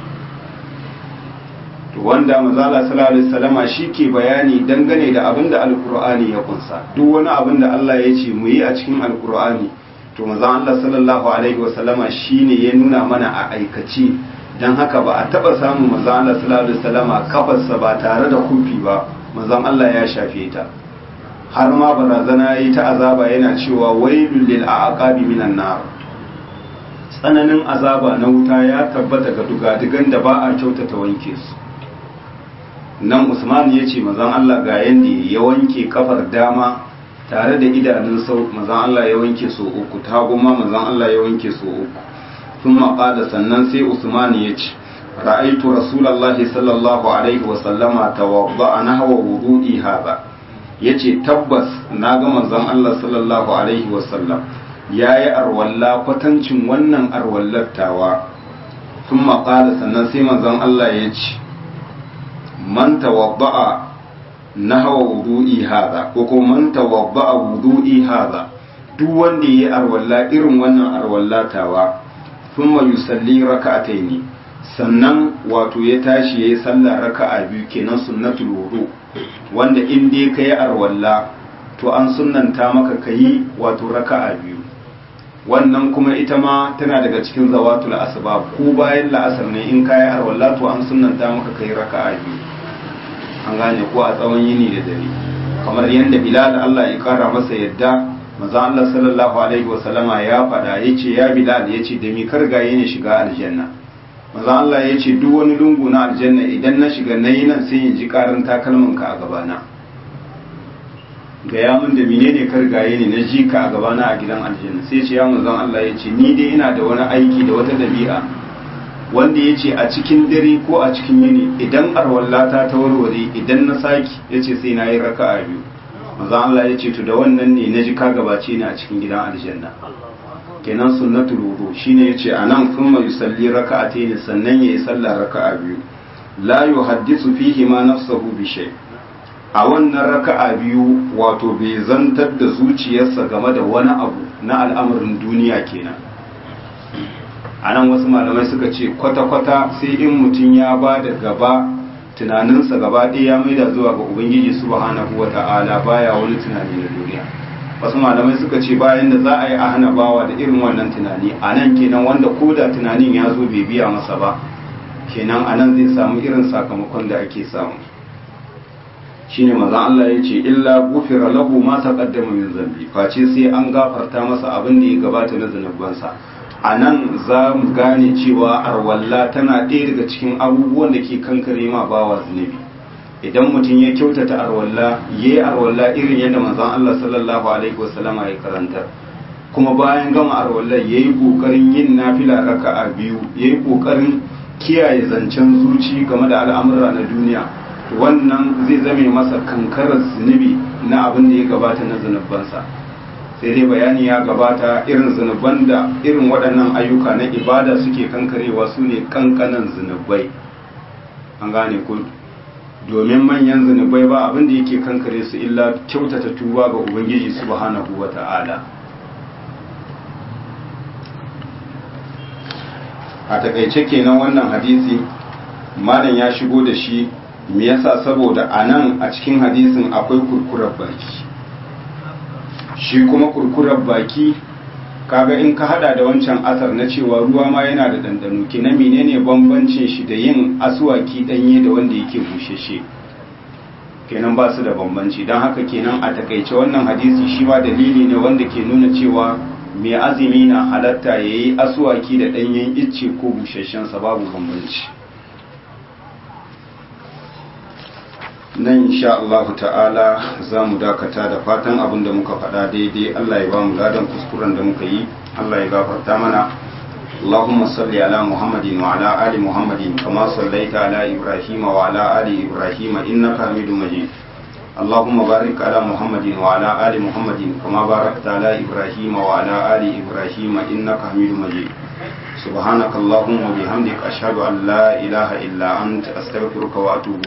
to wanda manzala sallallahu alaihi wasallama shike bayani dangane da abin da alqur'ani ya kunsa duk wani abin da Allah ya ce mu yi a cikin alqur'ani to manzo Allah sallallahu alaihi wasallama shine ya nuna mana a aikace dan haka ba a taba samu manzo Allah sallallahu alaihi wasallama kafarsa ba tare da kufi ba manzo Allah ya shafe ta har ma barazana yi ta azaba yana cewa wailul lil aqabi minan nar tsananin azaba na wuta ya tabbata ga dugadigan da ba a kyautata wanke su nan usman ya ce mazan Allah ga yanda ya wanke kafar dama tare da idanun sau mazan Allah ya wanke so uku ta goma mazan Allah ya wanke so uku sun maƙada sannan sai usman ya ce ra'aitu rasulallahi sallallahu alaihi wasallama tawadda a nahawa wudu'i haza ya ce tabbas na ga manzon Allah sallallahu alaihi wasallam ya yi arwalla kwatancin wannan arwallattawa sun maƙala sannan sai manzon Allah ya ce man tawadda'a nahwa wudu'i hadha ko kuma man tawadda'a wudu'i hadha duk wanda yayi arwalla irin wannan arwallatawa thumma yusalli raka'ataini sannan wato ya tashi yayi sallah raka'a biyu kenan sunnatul wudu wanda in dai kai arwalla to an sunnanta maka kai wato raka'a biyu wannan kuma ita ma tana daga cikin zawatul asbab ko bayan la'asar ne in kai arwalla to an sunnanta maka kai raka'a biyu an gane ko a tsawon yini da dare kamar yadda bilal Allah ya kara masa yadda maza Allah sallallahu alaihi wa sallama ya faɗa yace ya bilal yace da mi kargaye ne shiga aljanna maza Allah yace duk wani lungu na aljanna idan na shiga nayi nan sai in ji karin takalmin ka a gabana ga ya mun da menene kargaye ne na ji ka a gabana a gidan aljanna sai ce ya manzon Allah yace ni dai ina da wani aiki da wata dabi'a wanda ya ce a cikin dare ko a cikin yini idan arwallata ta warware idan na saki ya ce sai na yi raka a biyu maza Allah ya ce to da wannan ne na ji ka gabace ni a cikin gidan aljanna kenan sunnatul wudu shine yace anan thumma yusalli raka'atayn sannan yayi sallah raka'a biyu la yuhaddisu fihi ma nafsuhu bi shay a wannan raka'a biyu wato bai zantar da zuciyarsa game da wani abu na al'amarin duniya kenan a nan wasu malamai suka ce kwata-kwata sai in mutum ya ba da gaba tunaninsa gaba ɗaya ya maida zuwa ga ubangiji subhanahu wa ta'ala baya wani tunani na duniya wasu malamai suka ce bayan da za a yi a hana bawa da irin wannan tunani a nan kenan wanda ko da tunanin ya zo bai biya masa ba kenan a nan zai samu irin sakamakon da ake samu shine maza Allah ya ce illa gufira lahu ma taqaddama min zambi face sai an gafarta masa abin da ya gabata na zanubansa a nan za mu gane cewa arwalla tana ɗaya daga cikin abubuwan da ke kankare ma bawa zunubi idan mutum ya kyautata arwalla ya yi arwalla irin yadda manzon Allah sallallahu alaihi wasallam ya karanta kuma bayan gama arwalla ya yi ƙoƙarin yin nafila raka'a biyu ya yi ƙoƙarin kiyaye zancen zuci game da al'amura na duniya wannan zai zame masa kankarar zunubi na abin da ya gabata na zunubansa sai dai bayani ya gabata irin zunuban da irin waɗannan ayyuka na ibada suke kankarewa su ne kankanan zunubai an gane ku domin manyan zunubai ba abin da yake kankare su illa kyautata tuba ga ubangiji subhanahu wa ta'ala a takaice kenan wannan hadisi malam ya shigo da shi me yasa saboda a nan a cikin hadisin akwai kurkurar baki shi kuma kurkurar baki kaga in ka hada da wancan asar na cewa ruwa ma yana da dandano kenan menene bambancin shi da yin asuwaki danye da wanda yake busheshe kenan ba su da bambanci don haka kenan a takaice wannan hadisi shi ma dalili ne wanda ke nuna cewa mai azumi na halatta ya yi asuwaki da ɗanyen icce ko busheshensa babu bambanci nan insha Allah ta'ala za mu dakata da fatan abin da muka faɗa daidai Allah ya ba mu ladan kuskuren da muka yi Allah ya gafarta mana اللهم صل على محمد وعلى آل محمد كما صليت على إبراهيم وعلى آل إبراهيم إنك حميد مجيد اللهم بارك على محمد وعلى آل محمد كما باركت على إبراهيم وعلى آل إبراهيم إنك حميد مجيد سبحانك اللهم وبحمدك أشهد أن لا إله إلا أنت أستغفرك وأتوب